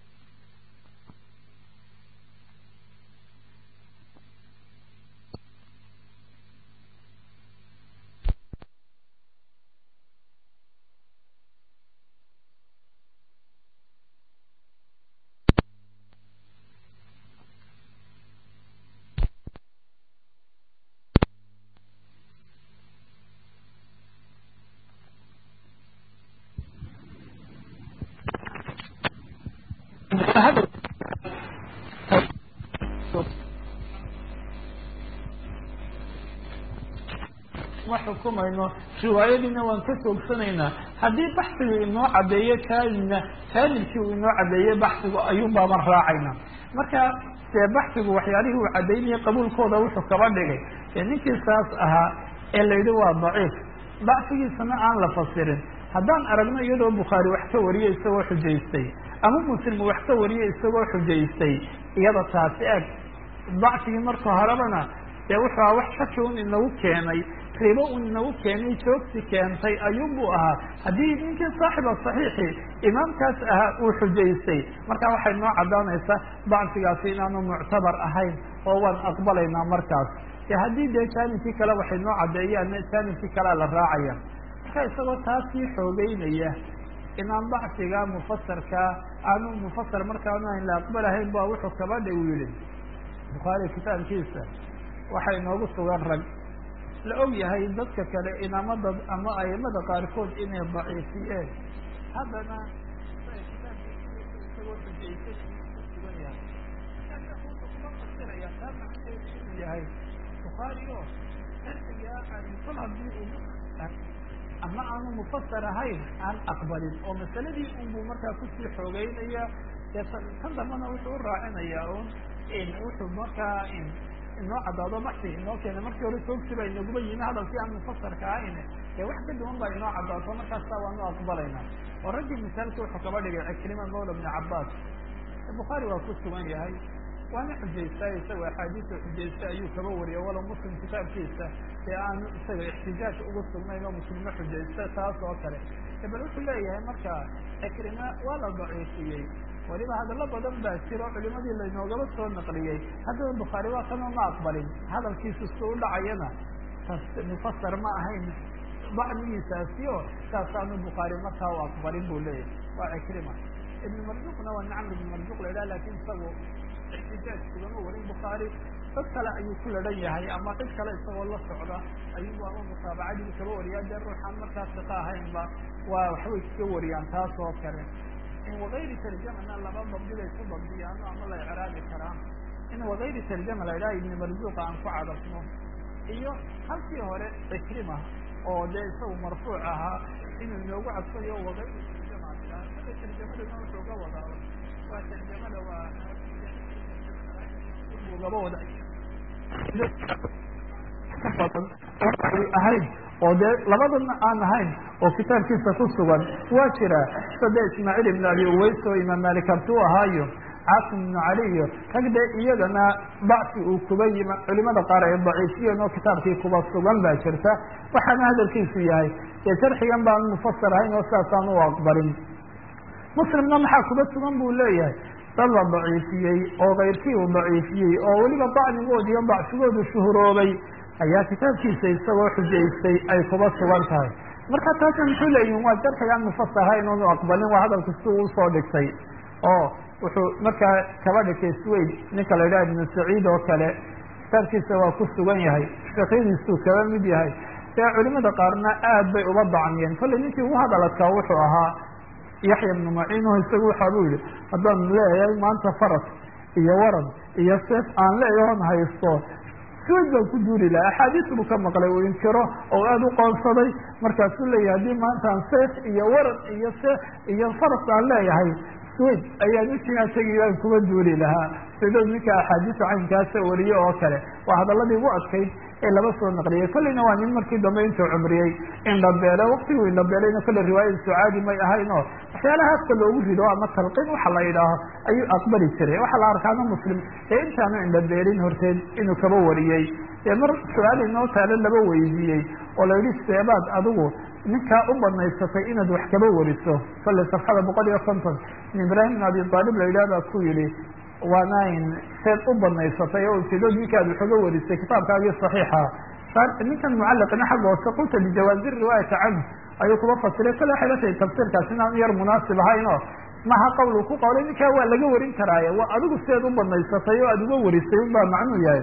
ma xukumayno riwaayadiina waan ka joogsanaynaa haddii baxsigu inoo caddeeyo kaamilna kaamilkii uu inoo caddeeyo baxsigu ayuun baaban raacayna marka dee baxsigu waxyaalihii uu caddaynaya qabuulkooda wuxuu kaba dhigay ee ninkii saas ahaa ee la yidhi waa daciif dacfigiisana aan la fasirin haddaan aragno iyadoo bukhaari wax ka wariyey isagoo xujaystay ama muslim wax ka wariyey isagoo xujaystay iyada taasi eg dacfigii marka horebana dee wuxuu aha wax shaki un inagu keenay ribo un inagu keenay joogsi keentay ayuunbuu ahaa haddii ninkii saaxiba saxiixi imaamkaas ahaa uu xujaystay markaa waxay noo caddaanaysaa dacfigaasi inaanu muctabar ahayn oo waan aqbalaynaa markaas e haddii dee jaanibkii kale waxay noo caddeeyaan jaanibkii kalea la raacaya marka isagoo taasii xoogeynaya inaan dacfiga mufasarkaa aanu mufasar markaanu ayn la aqbalahayn ba wuxuu kabadha u yihi bukhaari kitaabkiisa waxay noogu sugan rag la og yahay dadka kale inamada ama aimada qaarkood inay daciifiyeen haddana isagoo xujaysay sugan yahay kuma fasiraya taa macnaheedu inuu yahay bukhaari o sharcigaa kol hadii uu ama aanu mufasar ahayn aan aqbalin oo masaladii unbuu markaa kusii xoogeynaya dee kan dambana wuxuu u raacinayaa un wuxuu markaa inoo caddaado baxsi inoo keena markii hore soogsi baa inaguba yimi hadalkii aan mufasarka ahayn ee wax ka duwan baa inoo caddaato markaasa waanu aqbalayna oo raggii misaalka wuxuu kaba dhigay cikrima mawla bni cabaas bukhaari waa ku sugan yahay waana xujaystaa isaga axaadiisa xujaysta ayuu kaba wariyay walow muslim kitaabkiisa ee aanu isaga ixtijaaj ugu sugnayn oo muslimo xujaysta taas oo kale bal wuxuu leeyahay marka cikrima waa la daciifiyey waliba hadallo badan baa jiro culimadii laynoogaba soo naqliyey haddaba bukhaari waa kanoo ma aqbalin hadalkiisu si u dhacayana mufasar ma ahayn dacmigiisaasi o saasaanu bukhaari markaa u aqbalin buu leeyahay waa cikrima ibn marzuqna waa nacam ibn marzuq la idhaha lakin isagu ixtijaaj kugama warin bukhaari dad kale ayuu ku ladhan yahay ama cid kale isagoo la socda ayuu ama mutaabacadii kaba wariyaa dee ruuxaan markaa siqa ahaynba waa waxbay kaga wariyaan taas oo kale in wagayri tarjamana laba dabdibay ku dabdiyaan ama la icraabi karaan in wagayri tarjama la idhaha ibni marzuuqa aan ku cadafno iyo halkii hore cikrima oo dee isagu marfuuc ahaa inuu inoogu cadfayo wagayri tarjama tarjamadana wuxuu ga wadaa waa tarjamada waa gaba wada ka badan oo ay ahayd oo dee labadana aan ahayn oo kitaabkiisa ku sugan waa jira sade ismaaciil ibn abi uways oo imaam malik abtuu ahaayo caasim ibnu cali iyo rag dee iyagana bacsi uu kuba yima culimada qaar ay daciifiyeen oo kitaabkii kuba sugan baa jirta waxaana hadalkiisu yahay dee sharxigan baan mufasir ahayn oo sidaasaan u aqbalin muslimna maxaa kuba sugan buu leeyahay dad la daciifiyey oo kayrkii uu daciifiyey oo weliba dacnigood iyo dacfigoodu shuhuroobay ayaa kitaabkiisa isagoo xujaystay ay kuba sugan tahay marka taasna muxuu leeyihin waa jarxigaan mufasir ahayn oonu aqbalin waa hadalku si uu usoo dhigtay oo wuxuu markaa kaba dhigtay swayd ninka la yidhaha ibnu saciid oo kale kitaabkiisa waa ku sugan yahay fiqyadiisuu kaba mid yahay dee culimada qaarna aad bay uba dacmiyeen kollay ninkii ugu hadaladkaa wuxuu ahaa yaxya ibnu maciin o isagu waxa buu yihi haddaan leeyahay maanta faras iyo waran iyo seef aan leeyahoon haysto swayd baan ku duuri laha axaadiis buu ka maqlay uu inkiro oo aada u qoonsaday markaasuu leeyahay haddii maanta aan seef iyo waran iyo seef iyo faras aan leeyahay swayd ayaan ujigaa tegi baan kuba duuli lahaa sidood ninka axaadiisa caynkaasa wariye oo kale waa hadaladii ugu adkayd ee laba soo naqliyey kolleyna waa nin markii dambe intuu cumriyey indhabeele waktiguu indhabeelayna kolley riwaayada sucaadi may ahayn oo waxyaalaha afka loogu rido ama talqin waxa la yidhaaho ayuu aqbali jiray waxaa la arkaana muslim ee intaanu indhabeelin horteed inuu kaba wariyey ee mar su-aal inoo taale laba weydiiyey oo la yidhi seebaad adigu ninkaa u banaysatay inaad wax kaba wariso kolley safxada boqol iyo konton in ibraahim bin abi aalib la yidhah baa ku yihi waanayn seed u banaysatay oo ujeedood ninkaad wax uga warisay kitaabkaagii saxiixa ninkan mucalliqina xagga hoose qulta bijawaazi riwaayata canhu ayuu kuba fasiray kale waxay la tahay tafsiirkaas inaan yar munaasib ahayn oo maha qowl uu ku qawlay ninkaa waa laga warin karaaye waa adigu seed u banaysatay oo aada uga warisay un baa macnuu yahay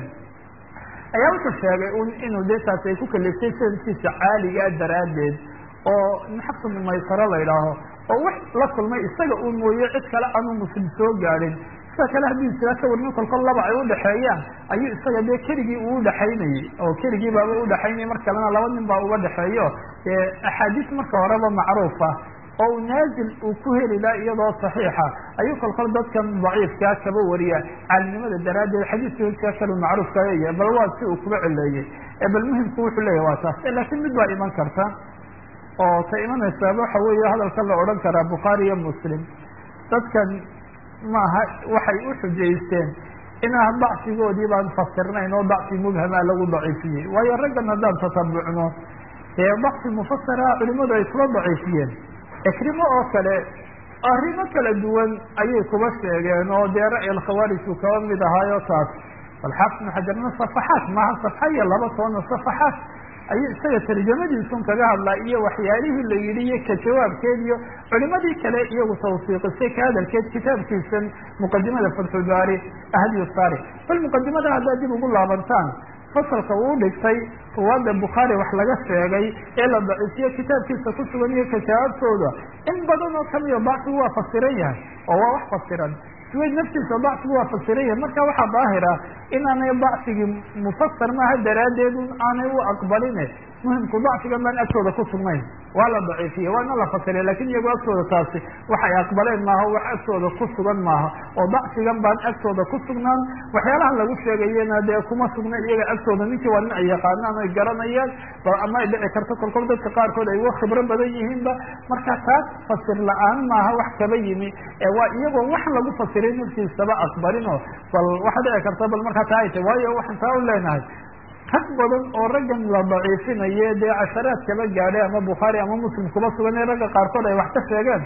ayaa wuxuu sheegay un inuu dee taas ay ku kaliftay sanadkiisa caaligaa daraaddeed oo xabsu maysaro la idhaaho oo wax la kulmay isaga uu mooye cid kale aanu muslim soo gaadhin sida kale haddii isla ka warnin kolkol laba ay udhexeeyaan ayuu isaga dee keligii uu udhexaynayey oo keligii baaba udhexaynayay mar kalena laba nin baa uga dhexeeyo dee axaadiis marka horeba macruufa oo uu naazil uu ku heli laha iyadoo saxiixa ayuu kolkol dadkan daciifkaa kaba wariya caalinimada daraaddeed xadiiska hojkaa kalu macruufka leeyahay bal waa si uu kuba celeeyey ee bal muhimku wuxuu leeyahy waa taas laakiin mid baa iman karta oo ta imanaysaaba waxa weeye hadalka la odhan karaa bukhaari iyo muslim dadkan maaha waxay u xujaysteen inaan dacfigoodii baan fasirnayn oo dacfi mubhamaa lagu daciifiyey waayo raggan haddaan tatabucno dee dacfi mufasiraha culimadu ay kuba daciifiyeen ikrimo oo kale arrimo kala duwan ayay kuba sheegeen oo dee ra'yi alkhawaariju kaba mid ahaayo taas bal xaafid ibnu xajarna safaxaat maaha safxa iyo laba tobanna safaxaat ayuu isaga tarjamadiisun kaga hadlaa iyo waxyaalihii la yidhi iyo ka jawaabkeed iyo culimadii kale iyagu tawsiiqisay ka hadalkeed kitaabkiisan muqadimada fatxulbaari ahdiyu saari bal muqadimada haddaad dib ugu laabantaan fasalka uu dhigtay ruwaadda bukhaari wax laga sheegay ee la daciifiyo kitaabkiisa ku sugan iyo ka jawaabtooda in badan oo kamida dacfigu waa fasiran yahay oo waa wax fasiran suwayd naftiisa dacfigu waa fasiran yahay marka waxaa daahira inaanay dacfigii mufasar maaha daraaddeed aanay u aqbaline muhimku dacfigan baan agtooda ku sugnayn waa la daciifiye waana la fasiriya lakin iyago agtooda taasi waxay aqbaleen maaha wax agtooda ku sugan maaha oo dacfigan baan agtooda ku sugnaan waxyaalahan lagu sheegayena dee kuma sugna iyaga agtooda ninkii waa nin ay yaqaanaan ay garanayaan ama ay dhici karto kolkol dadka qaarkood ay uga khibro badan yihiinba marka taas fasir la-aan maaha wax kaba yimi ee waa iyagoo wax lagu fasiray naftiisaba aqbalino bal waxa dhici karta bal markaa taa ay tahy waayo waxaan taa u leenahay rag badan oo raggan la daciifinaye dee casharaad kaba gaadhay ama bukhaari ama muslim kuba sugan ee ragga qaarkood ay wax ka sheegeen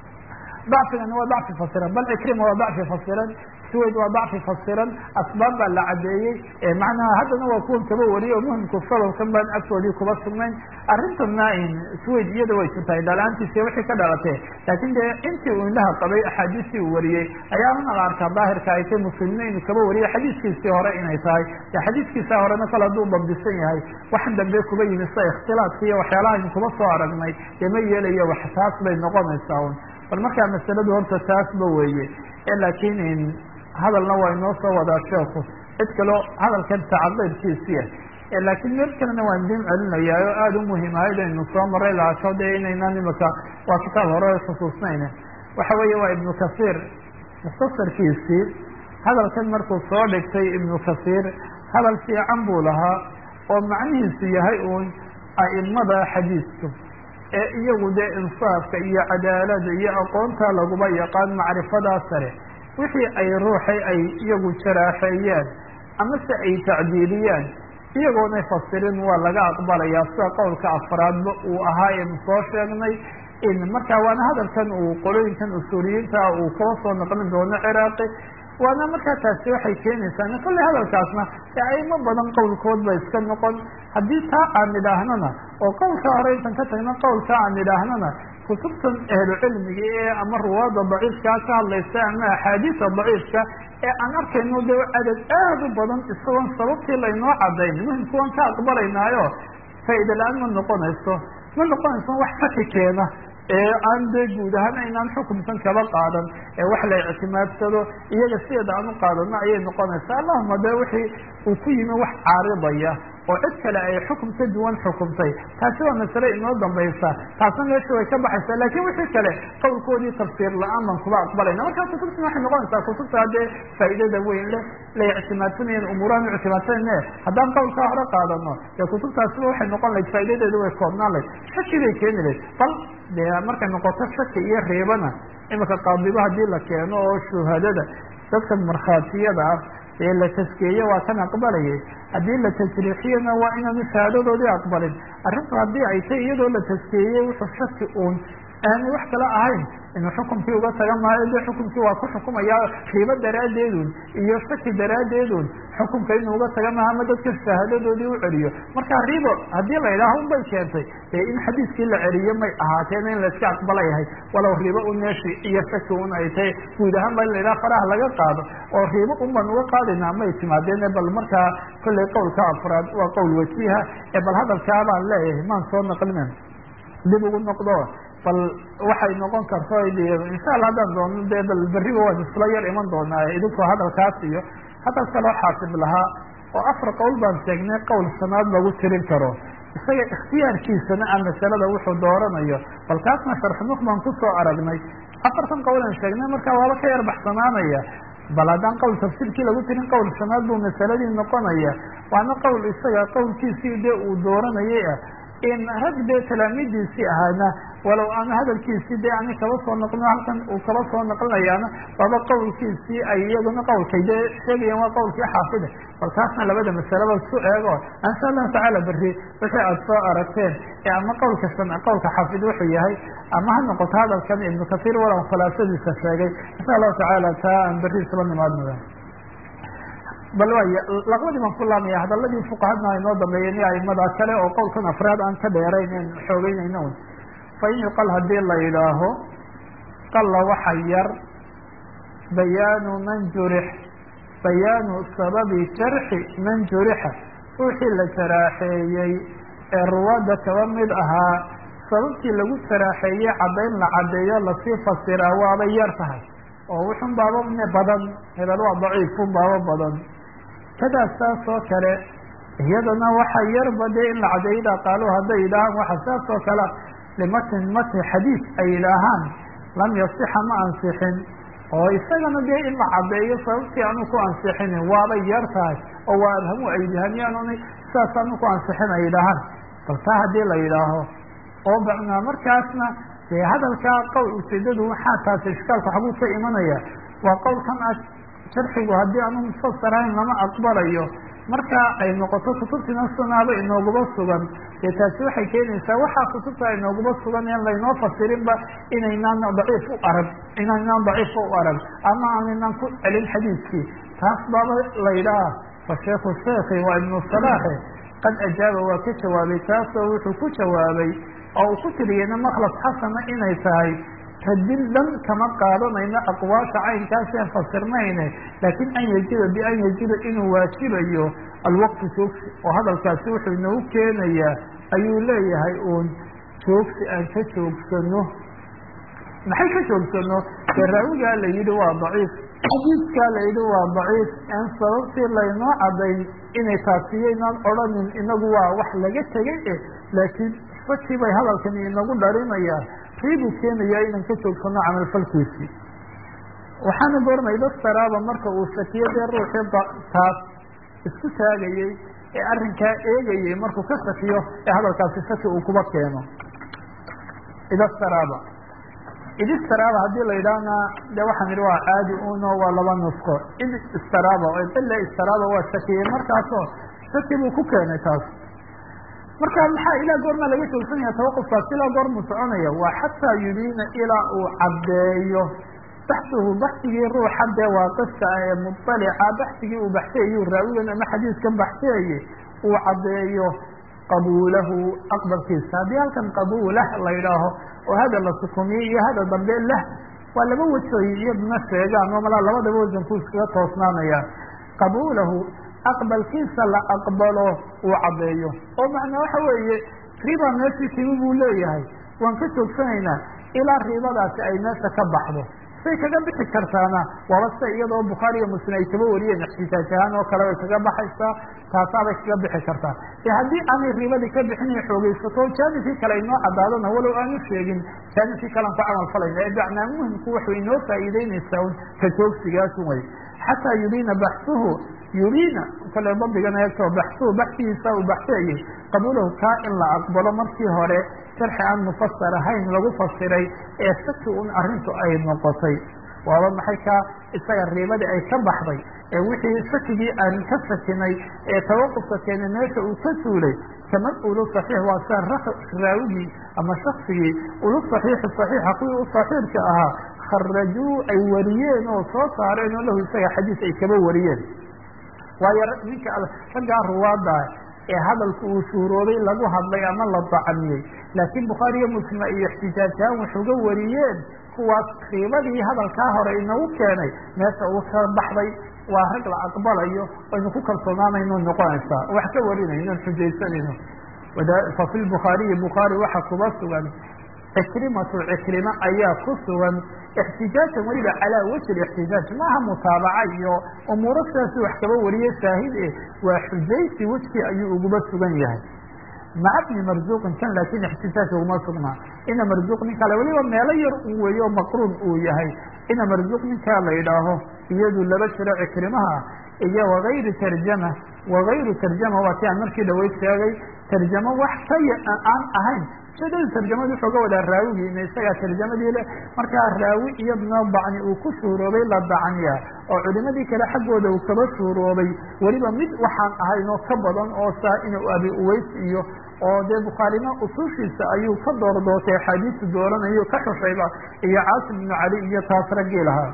dacfigana waa dacfi fasiran bal cikrima waa dacfi fasiran suwayd waa dacfi fasiran asbaab baa la cadeeyey macnaha haddana waa kuwan kaba wariyay oo muhimku sababkan baan agtoodii kuba sugnayn arrintanna suwayd iyada way jirtahay dhalaantiisi wixii ka dhalatee laakin dee intii uu indhaha qabay axaadiistii uu wariyey ayaa una la arkaa daahirka ay tay muslimiina inuu kaba wariyay xadiiskiisii hore inay tahay xadiiskiisa horena kale hadduu dabdisan yahay waxan dambe kuba yimi sida ikhtilaadka iyo waxyaalaha aynu kuba soo aragnay dee ma yeelayo wax taas bay noqonaysaa un bal markaa masaladu horta taasba weeye laakiin hadalna waa inoo soo wadaa sheeku cid kaleo hadalkan tacaqaybkiisiya laakiin meel kalena waan din celinayaa oo aada u muhiim ahayd aynu soo maray laasho dee inaynaan imaka waa kitaab hore xusuusnayne waxa weeye waa ibnu kasiir mukhtasarkiisii hadalkan markuu soo dhigtay ibnu kasiir hadal fiican buu lahaa oo macnihiisu yahay uun a'imada xadiidku ee iyagu dee insaafka iyo cadaalada iyo aqoonta laguma yaqaan macrifadaa sare wixii ay ruuxay ay iyagu jaraaxeeyaan amase ay tacdiiliyaan iyagoonay fasirin waa laga aqbalayaa sida qowlka afraadba uu ahaa eenu soo sheegnay in markaa waana hadalkan uu qolooyinkan usuuliyiinta uu kaba soo naqlin doono ciraaqi waana markaa taasi waxay keenaysaa kolley hadalkaasna ee aimo badan qowlkood ba iska noqon haddii taa aan idhaahnana oo qowlka hore intan ka tagna qowlka aan idhaahnana kutubtan ahlu cilmiga ee ama ruwaada daciifkaa ka hadlaysa ama axaadiisa daciifka ee aan arkayno de cadad aada u badan isagoon sababtii laynoo cadayn muhimka waan ka aqbalaynaayo faaida la-aan ma noqonayso ma noqonayso wax shaki keena ee aan dee guud ahaan aynaan xukumkan kaba qaadan ee wax la ictimaadsado iyaga sideeda aan u qaadano ayay noqonaysaa allahuma de wixii uu ku yimi wax caaridaya oo cid kale ay xukum ka duwan xukumtay taasi waa masale inoo dambaysa taasna meesha way ka baxaysaa lakin wixii kale qowlkoodii tafsiir la-aan baan kuba aqbalayna marka kutubtuna waxay noqonaysaa kutubta haddee faa'iidada weyn leh la ictimaadsanayan umuurahan ictimaadsanayne haddaan qowlkaa hore qaadano dee kutubtaasiba waxay noqon lahayd faa'idadeedu way koobnaan lahayd shaki bay keeni lahayd bal dee markay noqoto shaki iyo reebana imika qaadiba haddii la keeno oo shuhadada dadkan markhaatiyada ah ee la taskeeye waa kan aqbalayay haddii la tajriixiyana waa inaanu shahaadadoodii aqbalin arrintu haddii ay tay iyadoo la taskeeyey wuxuu shaki uun aanay wax kale ahayn inuu xukumkii uga taga maayo de xukumkii waa ku xukumayaa riibo daraaddeedun iyo shaki daraaddeedun xukumka inuu uga taga maaha ama dadka shahaadadoodii u celiyo marka ribo haddii la yidhaaho un bay keentay dee in xadiiskii la celiyo may ahaateen in layska aqbala yahay walow ribo un meeshi iyo shaki un ay tahay guud ahaan ba in la yidhaha faraha laga qaado oo ribo un baan uga qaadaynaa may timaadeen bal markaa kollay qowlka afraad waa qowl wajiha ee bal hadalkaa baan leeyahay maan soo naqlinen dib ugu noqdo bal waxay noqon karto insha allah haddaan doono dee bal berriba waan isla yar iman doonaa idinkoo hadalkaas iyo hadal kaloo xaasib lahaa oo afar qowl baan sheegnay qowl sanaad lagu tirin karo isaga ikhtiyaarkiisana a masalada wuxuu dooranayo bal kaasna sharxnuk baan kusoo aragnay afartan qowlan sheegnay marka waaba ka yar baxsanaanaya bal haddaan qowl tafsiirkii lagu tirin qowl sanaad buu masaladii noqonaya waana qowl isaga qowlkiisii dee uu dooranayay ah in rag dee talaamidiisii ahaana walow aan hadalkiisii dee ani kaba soo noqno halkan uu kaba soo noqonayaana waaba qowlkiisii ay iyaguna qowlkay dee sheegayaan waa qowlkii xaafida bal kaasna labada masalaba su eego insha allahu tacaala berri wixii aada soo aragteen ee ama qowlka shan qowlka xaafid wuxuu yahay ama ha noqoto hadalkan ibnu kasiir walow khulaasadiisa sheegay insha allahu tacaala taa aan berri isla nimaadnada bal waay laqbadii baan ku laamaya hadaladii fuqahadna ay noo dambeeyeen iyo aimada kale oo qowlkan afraad aan ka dheerayn en xoogeynayna un fa in yuqal hadii la yidhaaho qalla waxa yar bayaanu man jurix bayaanu sababi jarxi man jurixa ruuxii la jaraaxeeyey ee ruwaadda kaba mid ahaa sababtii lagu jaraaxeeyey caddayn la caddeeyo lasii fasiraa waabay yar tahay oo wuxun baaba badan hebel waa daciifun baaba badan kadaas saas oo kale iyadana waxa yarba dee in la cadeeyo idaa qaaluu hadday yidhaahaan waxa saas oo kale limatin mati xadiis ay yidhaahaan lam yasixa ma ansixin oo isagana dee in la cadeeyo sababtii aanu ku ansixinin waabay yar tahay oo waa abhamu ay yidhaahanyaan sidaas aanu ku ansixin ay yidhaahaan bal taa haddii la yidhaaho oo bacnaa markaasna dee hadalkaa qowl ujeedadu waxaa taasi ishkaalka xaguu ka imanaya waa qowlkan a sharxigu haddii aanu mufasarahayn lama aqbalayo marka ay noqoto kutubtina sunaaba inooguba sugan dee taasi waxay keenaysaa waxaa kutubta inooguba sugan en laynoo fasirinba inaynaan daciif u arag inaynaan daciifa u arag ama aanaynan ku celin xadiiskii taas baaba la yidhaha fa sheikhu sheekhi waa ibnu salaaxe qad ajaaba waa ka jawaabay taasoo wuxuu ku jawaabay oo uu ku tiriyeyna maklas xasana inay tahay radin dhan kama qaadanayno aqwaasha caynkaaseen fasirnayne laakiin an yajida bian yajida inuu waajibayo alwaqtu joogsi oo hadalkaasi wuxuu inoogu keenayaa ayuu leeyahay uun joogsi aan ka joogsano maxay ka joogsano dee raawigaa la yidhi waa daciif xadiiskaa la yidhi waa daciif en sababtii laynoo cadayn inay taasiyaynaan odhanin inagu waa wax laga tegay eh laakiin saki bay hadalkani inagu dharinayaan riibuu keenayaa inaan ka joogsano camalfalkiisii waxaana goormay daftaraaba marka uu shakiyo dee ruuxii taas isku taagayey ee arrinkaa eegayay markuu ka sakiyo ee hadalkaasi saki uu kuba keeno idastaraaba idistaraaba haddii la yidhaahna de waxaan idhi waa caadi uno waa laba nusqo id istaraaba ile istaraaba waa sakiyey markaasoo saki buu ku keenay taas marka maxaa ilaa goormaa laga joogsan yaha tawaqufkaas ilaa goormuu soconaya waa xataa yubiina ilaa uu caddeeyo baxsuhu baxsigii ruuxa dee waaqifka ah ee muطalica baxsigii uu baxsiyayuu raawigan ama xadiiskan baxsiyayey uu caddeeyo qabuulahu aqbalkiisa haddii halkan qabuulah la yidhaaho oo hada la sukumiye iyo hada dambe lah waa laba wajooy iyaduna sheegaan oo malaa labadaba wasanku iskaga toosnaanaya qabuulahu aqbalkiisa la aqbalo uu caddeeyo oo macnaa waxa weeye riba meeshii timi buu leeyahay waan ka joogsanaynaa ilaa ribadaasi ay meesha ka baxdo say kaga bixi kartaana waaba sida iyadoo bukhaari iyo muslim ay kaba wariyeen ixtijaaj ahaan oo kale way kaga baxaysaa taasaabay kaga bixi kartaa e haddii aanay ribadii ka bixinay xoogeysato jaanibkii kale inoo cadaadana walow aanu sheegin jaanibkii kalean ku camal falayna ee bacnaa muhimku waxay inoo faa'iideynaysaa un ka joogsigaasun way xataa yubiina baxsuhu yubiina kale dabdigana eegto baxsuhu baxsigiisa uu baxsiyayay qabuulahu kaa in la aqbalo markii hore sharxi aan mufasar ahayn lagu fasiray ee saki un arrintu ay noqotay waaba maxay kaa isaga riibadii ay ka baxday ee wixii sakigii aan ka sakinay ee tawaqufka keenay meesha uu ka suulay kaman ulu saxiix waa sia raawigii ama shaksigii ulu saxiixi saxiixa kuwii u saxiirka ahaa kharajuu ay wariyeen oo soo saareen oo lahu isaga xadiis ay kaba wariyeen waayo ninka raggaa ruwaada ee hadalku uu shuuroobay lagu hadlay ama la dacmiyey laakiin bukhaari iyo muslima iyo ixtijaajahaan waxuga wariyeen kuwaas riibadii hadalkaa hore inagu keenay meesha uu ka baxday waa rag la aqbalayo aynu ku kalsoonaanayno noqonaysaa wax ka warinayno xujaysanayno fafi lbukhaariyi bukhaari waxa kuba sugan cikrimatu cikrima ayaa ku sugan ixtijaajan weliba calaa wajhi ixtijaaj maaha mutaabaca iyo umuuro sidaasi wax kaba wariye shaahid e waa xujaysi wejkii ayuu uguba sugan yahay maca bni marzuuqin kan laakin ixtijaaj uguma sugnaa ina marzuuq nin kale weliba meelo yar uu weeyo maqruun uu yahay ina marzuuq ninkaa la yidhaaho iyadu laba jiro cikrimaha iyo wagayri tarjama wagayru tarjama waa ti aan markii dhaweyd sheegay tarjamo wax ka aan ahayn shadada tarjamadu wuxuu ga wadaa raawigiina isagaa tarjamadii le markaa raawi iyadna dacni uu ku shuuroobay la dacniya oo culimadii kale xaggooda uu kaba shuuroobay weliba mid waxaan ahayn oo ka badan oo saa inuu abi uways iyo oo dee bukhaarina usushiisa ayuu ka doordoortay axaadiisu dooranayo ka xushayba iyo caasim ibnu cali iyo taas raggii lahaa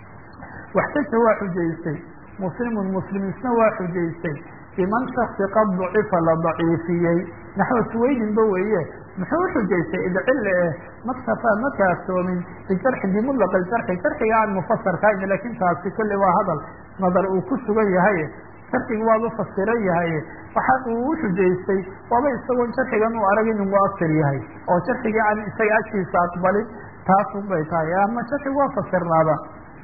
waxtaja waa xujaystay muslimun muslim isna waa xujaystay biman shaksi qad ducifa la daciifiyey naxwa suwaydinba weeye muxuu uxujaystay idcille eh maktafaa ma kaaftoomin bijarxi bimudlaq jarxi jarxiga aan mufasarkahayn lakin taasi kulli waa hadal nadar uu ku sugan yahay jarxiga waaba fasiran yahay waxa uu uxujaystay waaba isagoon jarxigan u arag inuu muasir yahay oo jarxigii aan isaga agtiisa aqbalin taasun bay tahay ama jarxigu waa fasirnaaba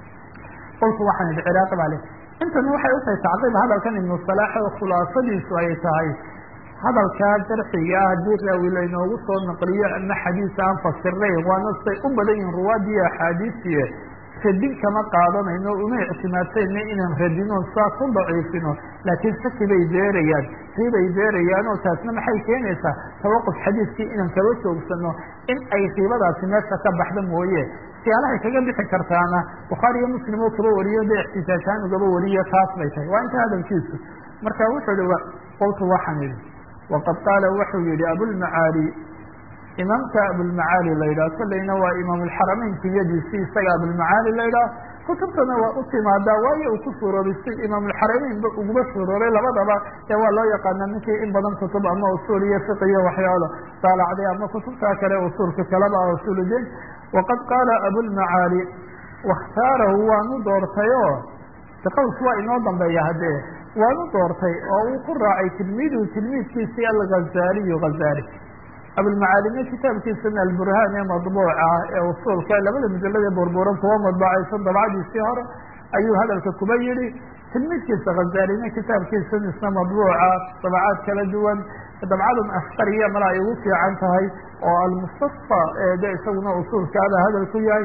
qolku waxaan idhi ciraaqi baa le intana waxay utahay tacqiib hadalkan ibnu salaax oo khulaasadiisu ay tahay hadalkaa jarxiga ah haddii raawi laynoogu soo naqliyo ama xadiis aan fasirnayn waana say u badan yihin ruwaadiyo axaadiisiye radin kama qaadanayno uma ictimaadsayno inaan radino saa ku daciifino laakiin saki bay beerayaan ribay beerayaan oo taasna maxay keenaysaa tawaquf xadiiskii inaan kaba joogsano in ay riibadaasi meesha ka baxda mooye siyaalahay kaga bixi kartaana bukhaari iyo muslim oo kaba wariyo de ixtijaajhaan ugaba wariyo taas bay tahay waa inta hadalkiisu marka wuxuu hi qoltu waxaan idhi waqad qaala wuxuu yihi abulmacaali imaamka abulmacaali la yidhah kolleyna waa imaam alxarameyn kuyadiisi isaga abulmacaali la yidhah kutubtana waa u timaadaa waayo uu ku suuroobay si imaamulxarameyn ba uguba suuroobay labadaba ee waa loo yaqaana ninkii in badan kutub ama usuul iyo fiq iyo waxyaalo daalacday ama kutubtaa kale usuulka kaleba usuuludin waqad qaala abulmacaali wakhtaarahu waanu doortayo qawls waa inoo dambeeya haddee waanu doortay oo uu ku raacay tilmiiduhu tilmiidkiisii alghazaaliyu ghazaali abulmacaalime kitaabkiisana alburhaan ee madbuuca ee usuulka labada mujalada burburan kuwa madbacaysan dabcadiisii hore ayuu hadalka kuba yihi tilmiidkiisa khazaalina kitaabkiisan isna madbuuca dabcaad kala duwan dabcadan askariya mala ay ugu fiican tahay oo almustasfa de isaguna usuulkaada hadal ku yahay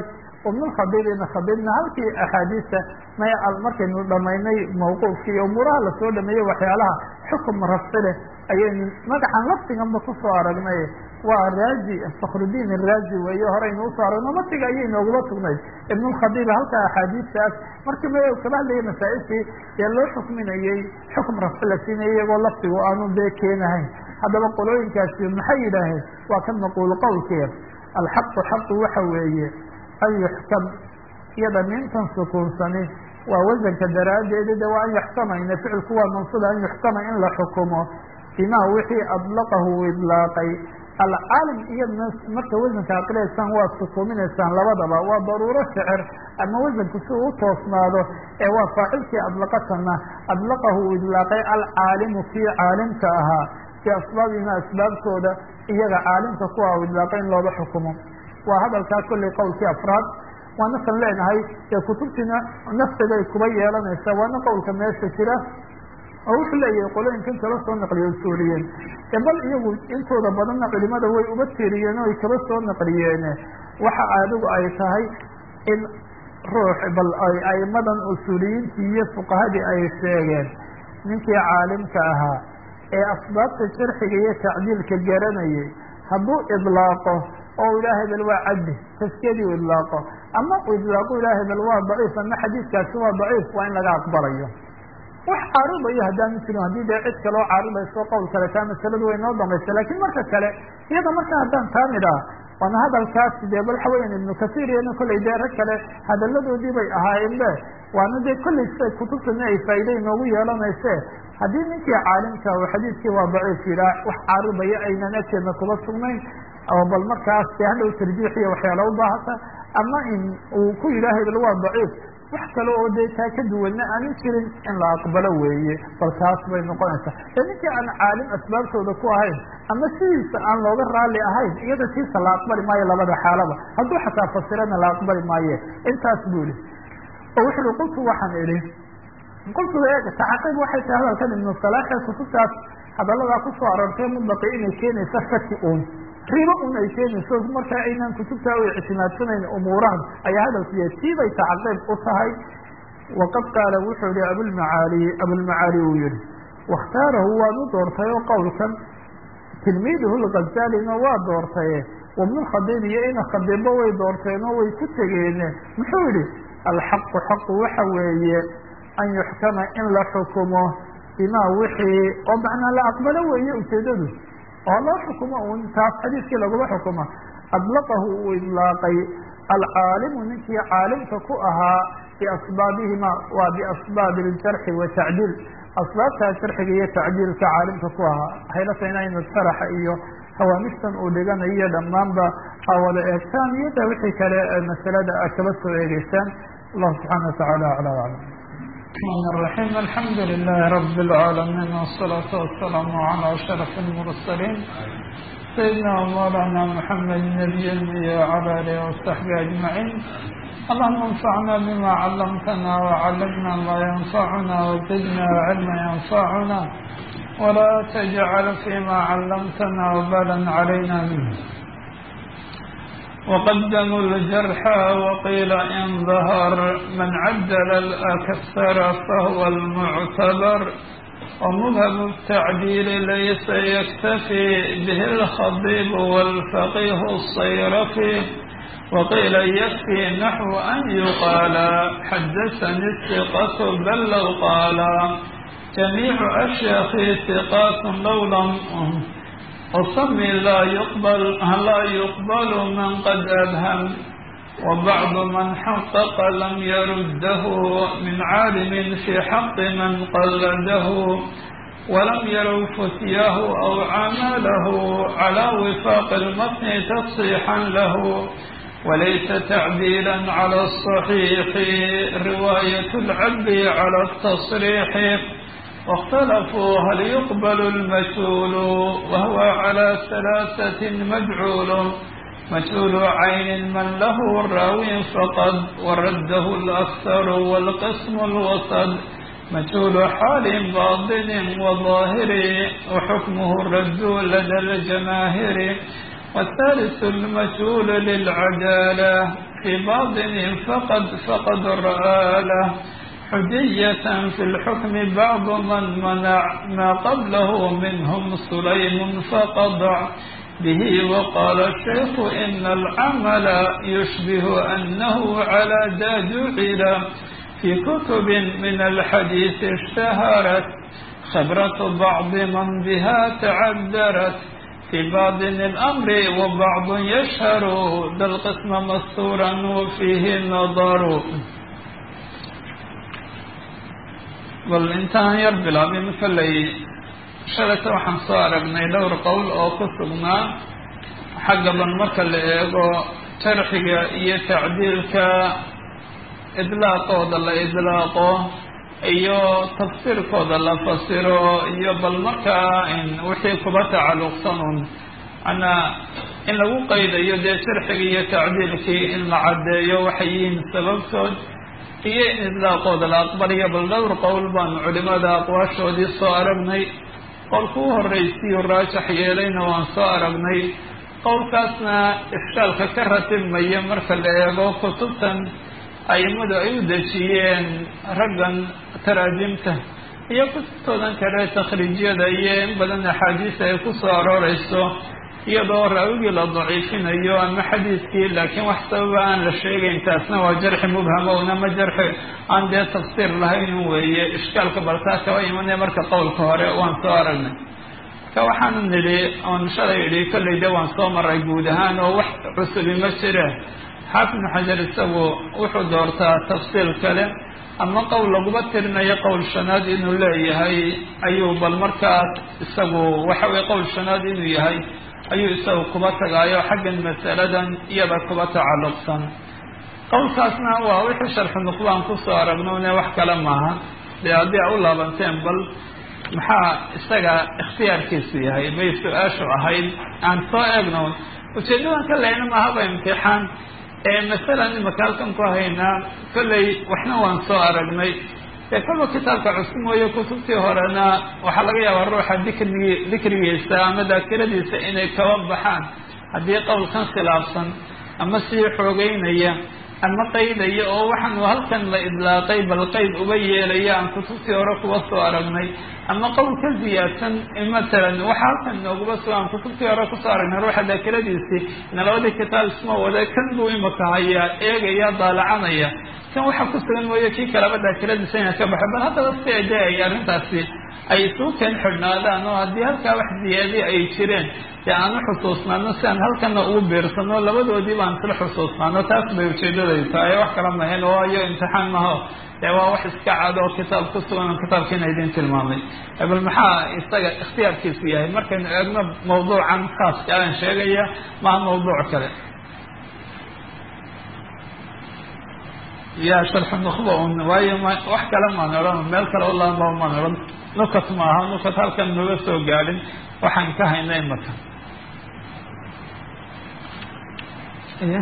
ibnulkhabiibina khabiibna halkii axaadiista may markaynu dhamaynay mawquufkii umuuraha lasoo dhameeyey waxyaalaha xukum rafci leh ayaynu magacan laftiganba kusoo aragnay waa raazi fakhrudiin araazi weeye horeynu usoo aragno matiga ayay noogula sugnayd ibnulkhabiib halka axaadiistaas markii ma kaba hadlayay masaa-ishii ee loo xukminayey xukum rafci la siinayay iyagoo laftigu aanu dee keenahayn haddaba qolooyinkaasi maxay yidhaaheen waa ka maquul qowlkeed alxaqu xaqu waxa weeye an yuxkam iyada nintan sukuunsani waa wasanka daraaddeeda de waa an yuxkamayna ficilku waa mansuuba an yuxkama in la xukumo bimaa wixii adlaqahu idlaaqay alcaalim iyadna marka wasanka aqilaysaan waa sukuuminaysaan labadaba waa daruuro shecir ama wasanku si uu toosnaado ee waa faacilkii adlaqatana adlaqahu uu idlaaqay alcaalimu kii caalimka ahaa biasbaabihima asbaabtooda iyaga caalimka kuwa u idlaaqay in looga xukumo waa hadalkaa kollay qowlkii afraad waanakan leenahay ee kutubtiina nafsigay kuba yeelanaysa waana qowlka meesha jira oo wuxuu leeyahay qolooyinkan kala soo naqliye usuuliyeen ee bal iyagu intooda badanna culimada way uba tiiriyeen o ay kaba soo naqliyeene waxa adigu ay tahay in ruux bal ay aimadan usuuliyiintii iyo fuqahadii ay sheegeen ninkii caalimka ahaa ee asbaabta sharxiga iyo tacdiilka garanayay hadduu idlaaqo oo ilah hebel waa caddi taskiyadii u idlaaqo ama u idlaaqo ilah hebel waa daciif ama xadiiskaasi waa daciif waa in laga aqbalayo wax caaridayo haddaanu jirin haddii dee cid kale oo caaridayso qowl kale taa masaladu way noo damaysa lakin marka kale iyada marka haddaan taa nidhaa waana hadalkaasi dee bal waxa weyan ibnu kasiir iyana kollay dee rag kale hadaladoodii bay ahaayeen be waana dee kollay siday kutubtana ay faa'iida inoogu yeelanayse haddii ninkii caalimka oo xadiiskii waa daciif yidhaa wax caaridaya aynan agteedna kuba sugnayn oo bal markaas dee hadhow tarjiix iyo waxyaala u baahata ama in uu ku yidhaah hebel waa daciif wax kale oo dee taa ka duwanna aanin jirin in la aqbalo weeye bal taas bay noqonaysaa ee ninkii aan caalim asbaabtooda ku ahayn ama sidiisa aan looga raalli ahayn iyada tiisa la aqbali maayo labada xaalaba hadduu xataa fasirana la aqbali maaye intaas buu ihi oo wuxu uhi qultu waxaan idhi qultu tacaqiib waxay tahay hadalkan ibnu salaaxe kutubtaas hadaladaa kusoo aroortay mutlaqi inay keenaysa shaki uun ribo un ay keenayso markaa aynaan kutubtaa u ictimaadsanayn umuurahan ayaa hadalkiiya tiibay tacaqiib u tahay waqad qaala wuxuu yihi abulmacaali abulmacaali uu yihi wakhtaarahu waanu doortay oo qowlkan tilmiiduhu lgazaalina waa doortaye wabnulkhadiib iyo ina khadiibba way doorteen oo way ku tegeene muxuu yihi alxaqu xaqu waxa weeye an yuxkama in la xukumo bimaa wixii oo macnaa la aqbalo weeye ujeedadu oo loo xukumo un taas xadiiskii laguma xukumo adlaqahu uu idlaaqay alcaalimu ninkii caalimka ku ahaa biasbaabihima waa biasbaabi iljarxi watacdiil asbaabtaa jarxiga iyo tacdiilka caalimka ku ahaa haylata inaynu sharaxa iyo hawaamishtan uu dhiganayo dhammaanba a wada eegtaan iyo da wixii kale masalada a kaba soo eegeysaan allahu subxaana watacaala acla aclam الرحمن الرحيم الحمد لله رب العالمين والصلاة والسلام على أشرف المرسلين سيدنا ومولانا محمد النبي وعلى آله وصحبه أجمعين اللهم انفعنا بما علمتنا وعلمنا ما ينفعنا وزدنا علما ينفعنا ولا تجعل فيما علمتنا وبالا علينا منه وقدموا الجرح وقيل إن ظهر من عدل الأكثر فهو المعتبر ومذهب التعديل ليس يكتفي به الخطيب والفقيه الصيرفي وقيل يكفي نحو أن يقال حدثني الثقة بل لو قال جميع أشياخي ثقات لو لم وصمي لا يقبل لا يقبل من قد أبهم وبعض من حقق لم يرده من عالم في حق من قلده ولم يروا فتياه أو عمله على وفاق المتن تصيحا له وليس تعديلا على الصحيح رواية العبد على التصريح واختلفوا هل يقبل المجهول وهو على ثلاثة مجعول مجهول عين من له الراوي فقد ورده الأكثر والقسم الوسط مجهول حال باطن وظاهر وحكمه الرد لدى الجماهير والثالث المجهول للعدالة في باطن فقد فقد الرآلة حجية في الحكم بعض من منع ما قبله منهم سليم فقضع به وقال الشيخ إن العمل يشبه أنه على ذا جعل في كتب من الحديث اشتهرت خبرة بعض من بها تعذرت في باطن الأمر وبعض يشهر ذا القسم مستورا وفيه نظر bal intaan yar bilaabin kollay shalayta waxaan soo aragnay dhowr qowl oo ku sugnaa xaggaban marka la eego jarxiga iyo tacdiilka idlaaqooda la idlaaqo iyo tafsiirkooda la fasiro iyo bal markaa wixii kuba tacalluqsan un manaa in lagu qaydayo dee jarxiga iyo tacdiilkii in la caddeeyo waxay yihiin sababtood iyo in idlaaqooda la aqbaliyo bal dhowr qowl baanu culimada aqwaashoodii soo aragnay qowlka u horraysiyu raajax yeelayna waan soo aragnay qowlkaasna ishkaalka ka ratibmaya marka la eego kutubtan aimadu ay u dejiyeen raggan taraajimta iyo kutubtoodan kale takhriijyada iyo in badan axaadiisa ay ku soo arooreyso iyadoo raawigii la daciifinayo ama xadiidkii laakiin wax sababa aan la sheegayn taasna waa jarxi mubhama unama jarxi aan dee tafsiir lahayn weeye ishkaalka baltaa kaba imanaya marka qowlka hore waan soo aragnay marka waxaanu nidhi oon shalay idhi kollay de waan soo maray guud ahaan oo wax cusubi ma jire xaafid ibnu xajar isagu wuxuu doortaa tafsiil kale ama qowl laguma tirinayo qowl shanaad inuu leeyahay ayuu bal markaas isagu waxa weye qowl shanaad inuu yahay ayuu isagu kuba tagaayo xaggan masaladan iyada kuba tacalluqsan qowlkaasna waa wixii sharxu nuqbaan kusoo aragnone wax kale maaha dee haddii a u laabanteen bal maxaa isaga ikhtiyaarkiisu yahay bay su-aashu ahayd aan soo eegno ujeedadan ka lehna maahaba imtixaan ee masalan imaka halkan ku haynaa kollay waxna waan soo aragnay dee kolba kitaabka cusub mooye kutubtii horena waxaa laga yaabaa ruuxa dikrigi dikrigiisa ama daakiradiisa inay kaba baxaan haddii qowlkan khilaafsan ama sii xoogeynaya ama qaydaya oo waxaanu halkan la idlaaqay bal qayd uga yeelaya aan kutubtii hore kuba soo aragnay ama qowl ka ziyaadsan matalan waxa halkan nooguba soo aan kutubtii hore kusoo aragnay ruuxa daakiradiisii ina labadii kitaab isma wada kan buu imaka hayaa eegaya daalacanaya kan waxa ku sugan mooye kii kalaba daakiradiisa ina ka baxo bal haddaba si de ay arrintaasi ay isuu keen xidhnaadaan oo haddii halkaa wax ziyaadi ay jireen dee aan u xusuusnaano si aan halkana ugu biirsano labadoodii baan isla xusuusnaano taas bay ujeedaday tahay wax kala mahayn waayo imtixaan maho dee waa wax iska cad oo kitaab ku sugan oo kitaabkiina idin tilmaamay bal maxaa isaga ikhtiyaarkiisu yahay markaynu eegno mawduucan khaaska aan sheegaya maha mawduuc kale ya sharxu nukhba un waayo ma wax kale maan odhan meel kale ulaba maan odhan nukat maaha nukat halkan naga soo gaadhin waxaan ka hayna imaka y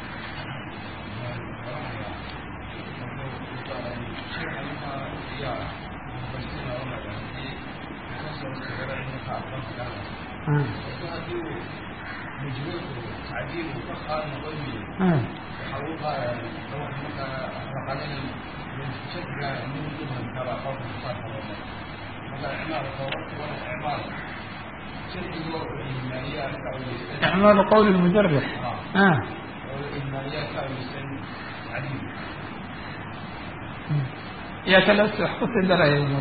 إعمال قول المجرح آه. يا كلاس حفظ الدرجة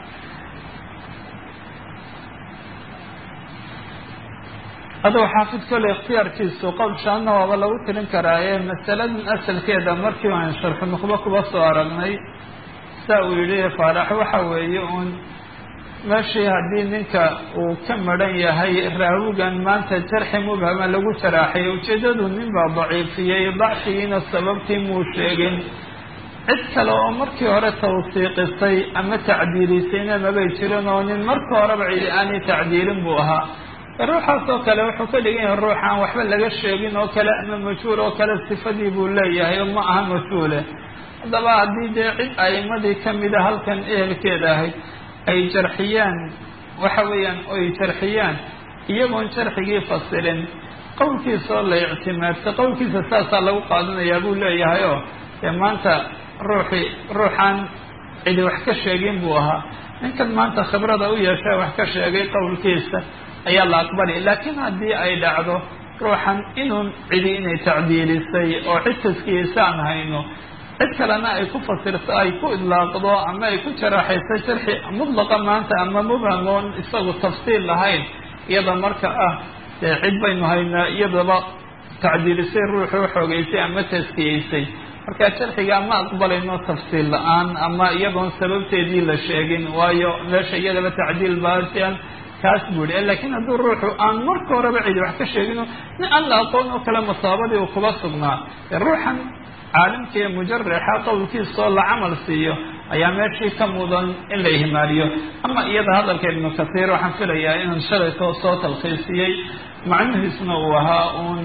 aduu xaafid kole ikhtiyaarkiisu qowl shaanna waaba lagu tirin karaaye masaladan asalkeeda markii aan sharxu nuqbo kuba soo aragnay saa uu yihi faarax waxa weeye uun meeshii haddii ninka uu ka maran yahay raawigan maanta jarxi mubhama lagu jaraaxay ujeedadu nin baa daciifiyey dacfigiina sababtii muu sheegin cid kale oo markii hore tawsiiqisay ama tacdiilisayna mabay jirin oo nin marka horeba cidi aanay tacdiilin buu ahaa ruuxaas oo kale wuxuu ka dhigan yahay ruux aan waxba laga sheegin oo kale ama majhuul oo kale sifadii buu leeyahay oo ma aha majhuule haddaba haddii dee cid a'imadii kamida halkan ehelkeeda ahayd ay jarxiyaan waxa weeyaan oy jarxiyaan iyagoon jarxigii fasirin qowlkiisaoo la ictimaadsa qowlkiisa saasaa lagu qaadanayaa buu leeyahay oo dee maanta ruuxii ruuxaan cidi wax ka sheegin buu ahaa ninkan maanta khibrada u yeesha wax ka sheegay qowlkiisa ayaa la aqbali laakiin haddii ay dhacdo ruuxan inuun cidi inay tacdiilisay oo cid taskiyeysaan hayno cid kalena ay ku fasirto ay ku idlaaqdo ama ay ku jaraaxayso sharxi mudlaqa maanta ama mubham oon isagu tafsiil lahayn iyada marka ah dee cid baynu haynaa iyadaba tacdiilisay ruuxuu xoogeysay ama taskiyeysay marka sharxiga ma aqbalayno tafsiil la-aan ama iyadoon sababteedii la sheegin waayo meesha iyadaba tacdiil baasian kaas buu yihi lakiin hadduu ruuxu aan marka horeba cidi wax ka sheegino nin aan la aqoon oo kale masaabadii uu kuba sugnaa ruuxan caalimka ee mujaraxa qowlkiisaoo la camal siiyo ayaa meeshii ka mudan in la ihmaaliyo ama iyada hadalka ibnu kathiir waxaan filayaa inaan shalaytoo soo talkhiisiyey macnihiisna uu ahaa uun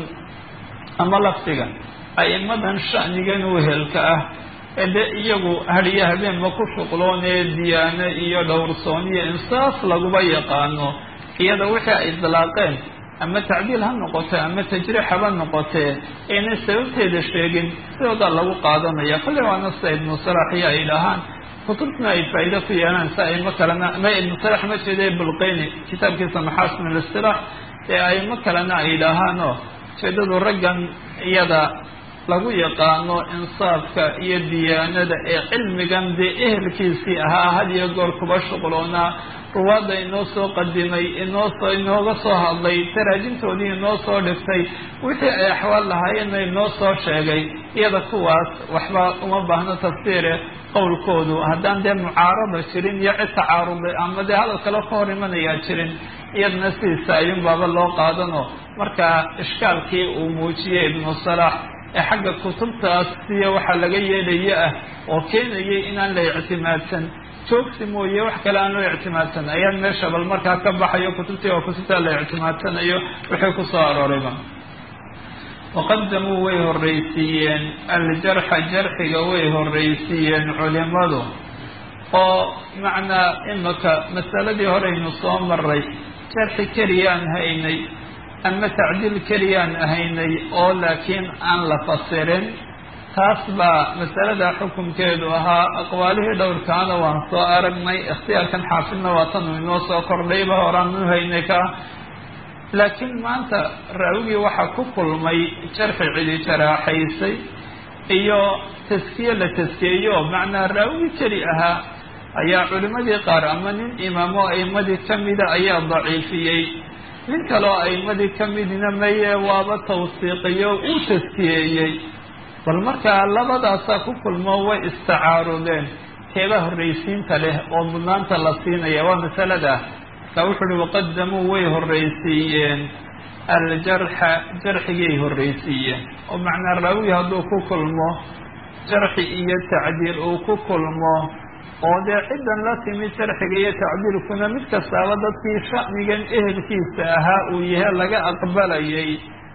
ama lafdiga a'imadan sha'nigan wehelka ah ee dee iyagu hadiyo habeenba ku shuqloonee diyaano iyo dhowrsooniyo insaaf laguba yaqaano iyada wixii ay idlaaqeen ama tacdiil ha noqote ama tajriix haba noqotee aynay sababteeda sheegin sidoodaa lagu qaadanaya kolley waana sida ibnu salax iyo ay dhahaan kutubtuna ay faa'iido ku yeelaan si aimo kalena ma ibnu salax ma jeeda bulqeyni kitaabkiisa maxaasin alistilaax ee aimo kalena ay dhahaanoo ujeedadu raggan iyada lagu yaqaano insaafka iyo diyaanada ee cilmigan dee ehelkiisii ahaa had iyo goor kuba shuqloonaa ruwaadda inoo soo qadimay inoosoo inooga soo hadlay taraajintoodii inoo soo dhigtay wixii ay axwaal lahaayeenna inoo soo sheegay iyada kuwaas waxba uma baahno tafsiire qowlkoodu haddaan dee mucaarada jirin iyo cid tacaaruday ama dee hadal kale ka hor imanayaa jirin iyadana sidiisa ayuun baaba loo qaadano marka ishkaalkii uu muujiyey ibnu salax ee xagga kutubtaas siya waxaa laga yeelaya ah oo keenayay inaan la ictimaadsan joogsi mooye wax kale aan loo ictimaadsan ayaan meesha bal markaa ka baxayo kutubtii oo kutubtaa la ictimaadsanayo wixii ku soo aroorayba waqadamuu way horreysiiyeen aljarxa jarxiga way horreysiiyeen culimadu oo macnaa imaka masaladii horeynu soo maray jarxi keliyaan haynay ama tacdiil keliyaan ahaynay oo laakiin aan la fasirin taas baa masalada xukunkeedu ahaa aqwaalihii dhowrkaana waan soo aragnay ikhtiyaarkan xaafidna waa tanu inoo soo kordhayba horaan u haynay ka laakiin maanta raawigii waxaa ku kulmay jarxi cidi jaraaxaysay iyo taskiye la taskeeyo macnaa raawigi keli ahaa ayaa culimadii qaar ama nin imaamo aimadii kamida ayaa daciifiyey nin kaleoo aimadii ka midna maye waaba tawsiiqiyo uu taskiyeeyey bal markaa labadaasaa ku kulmo way istacaarudeen keeba horreysiinta leh oo mudnaanta la siinaya waa masalada marka wuxu uhi waqadamuu way horreysiiyeen aljarxa jarxigay horreysiiyeen oo macnaa raawi hadduu ku kulmo jarxi iyo tacdiil uu ku kulmo oo dee ciddan la timid jarxiga iyo tacdiilkuna mid kastaaba dadkii sha'nigan ehelkiisa ahaa uu yahay laga aqbalayay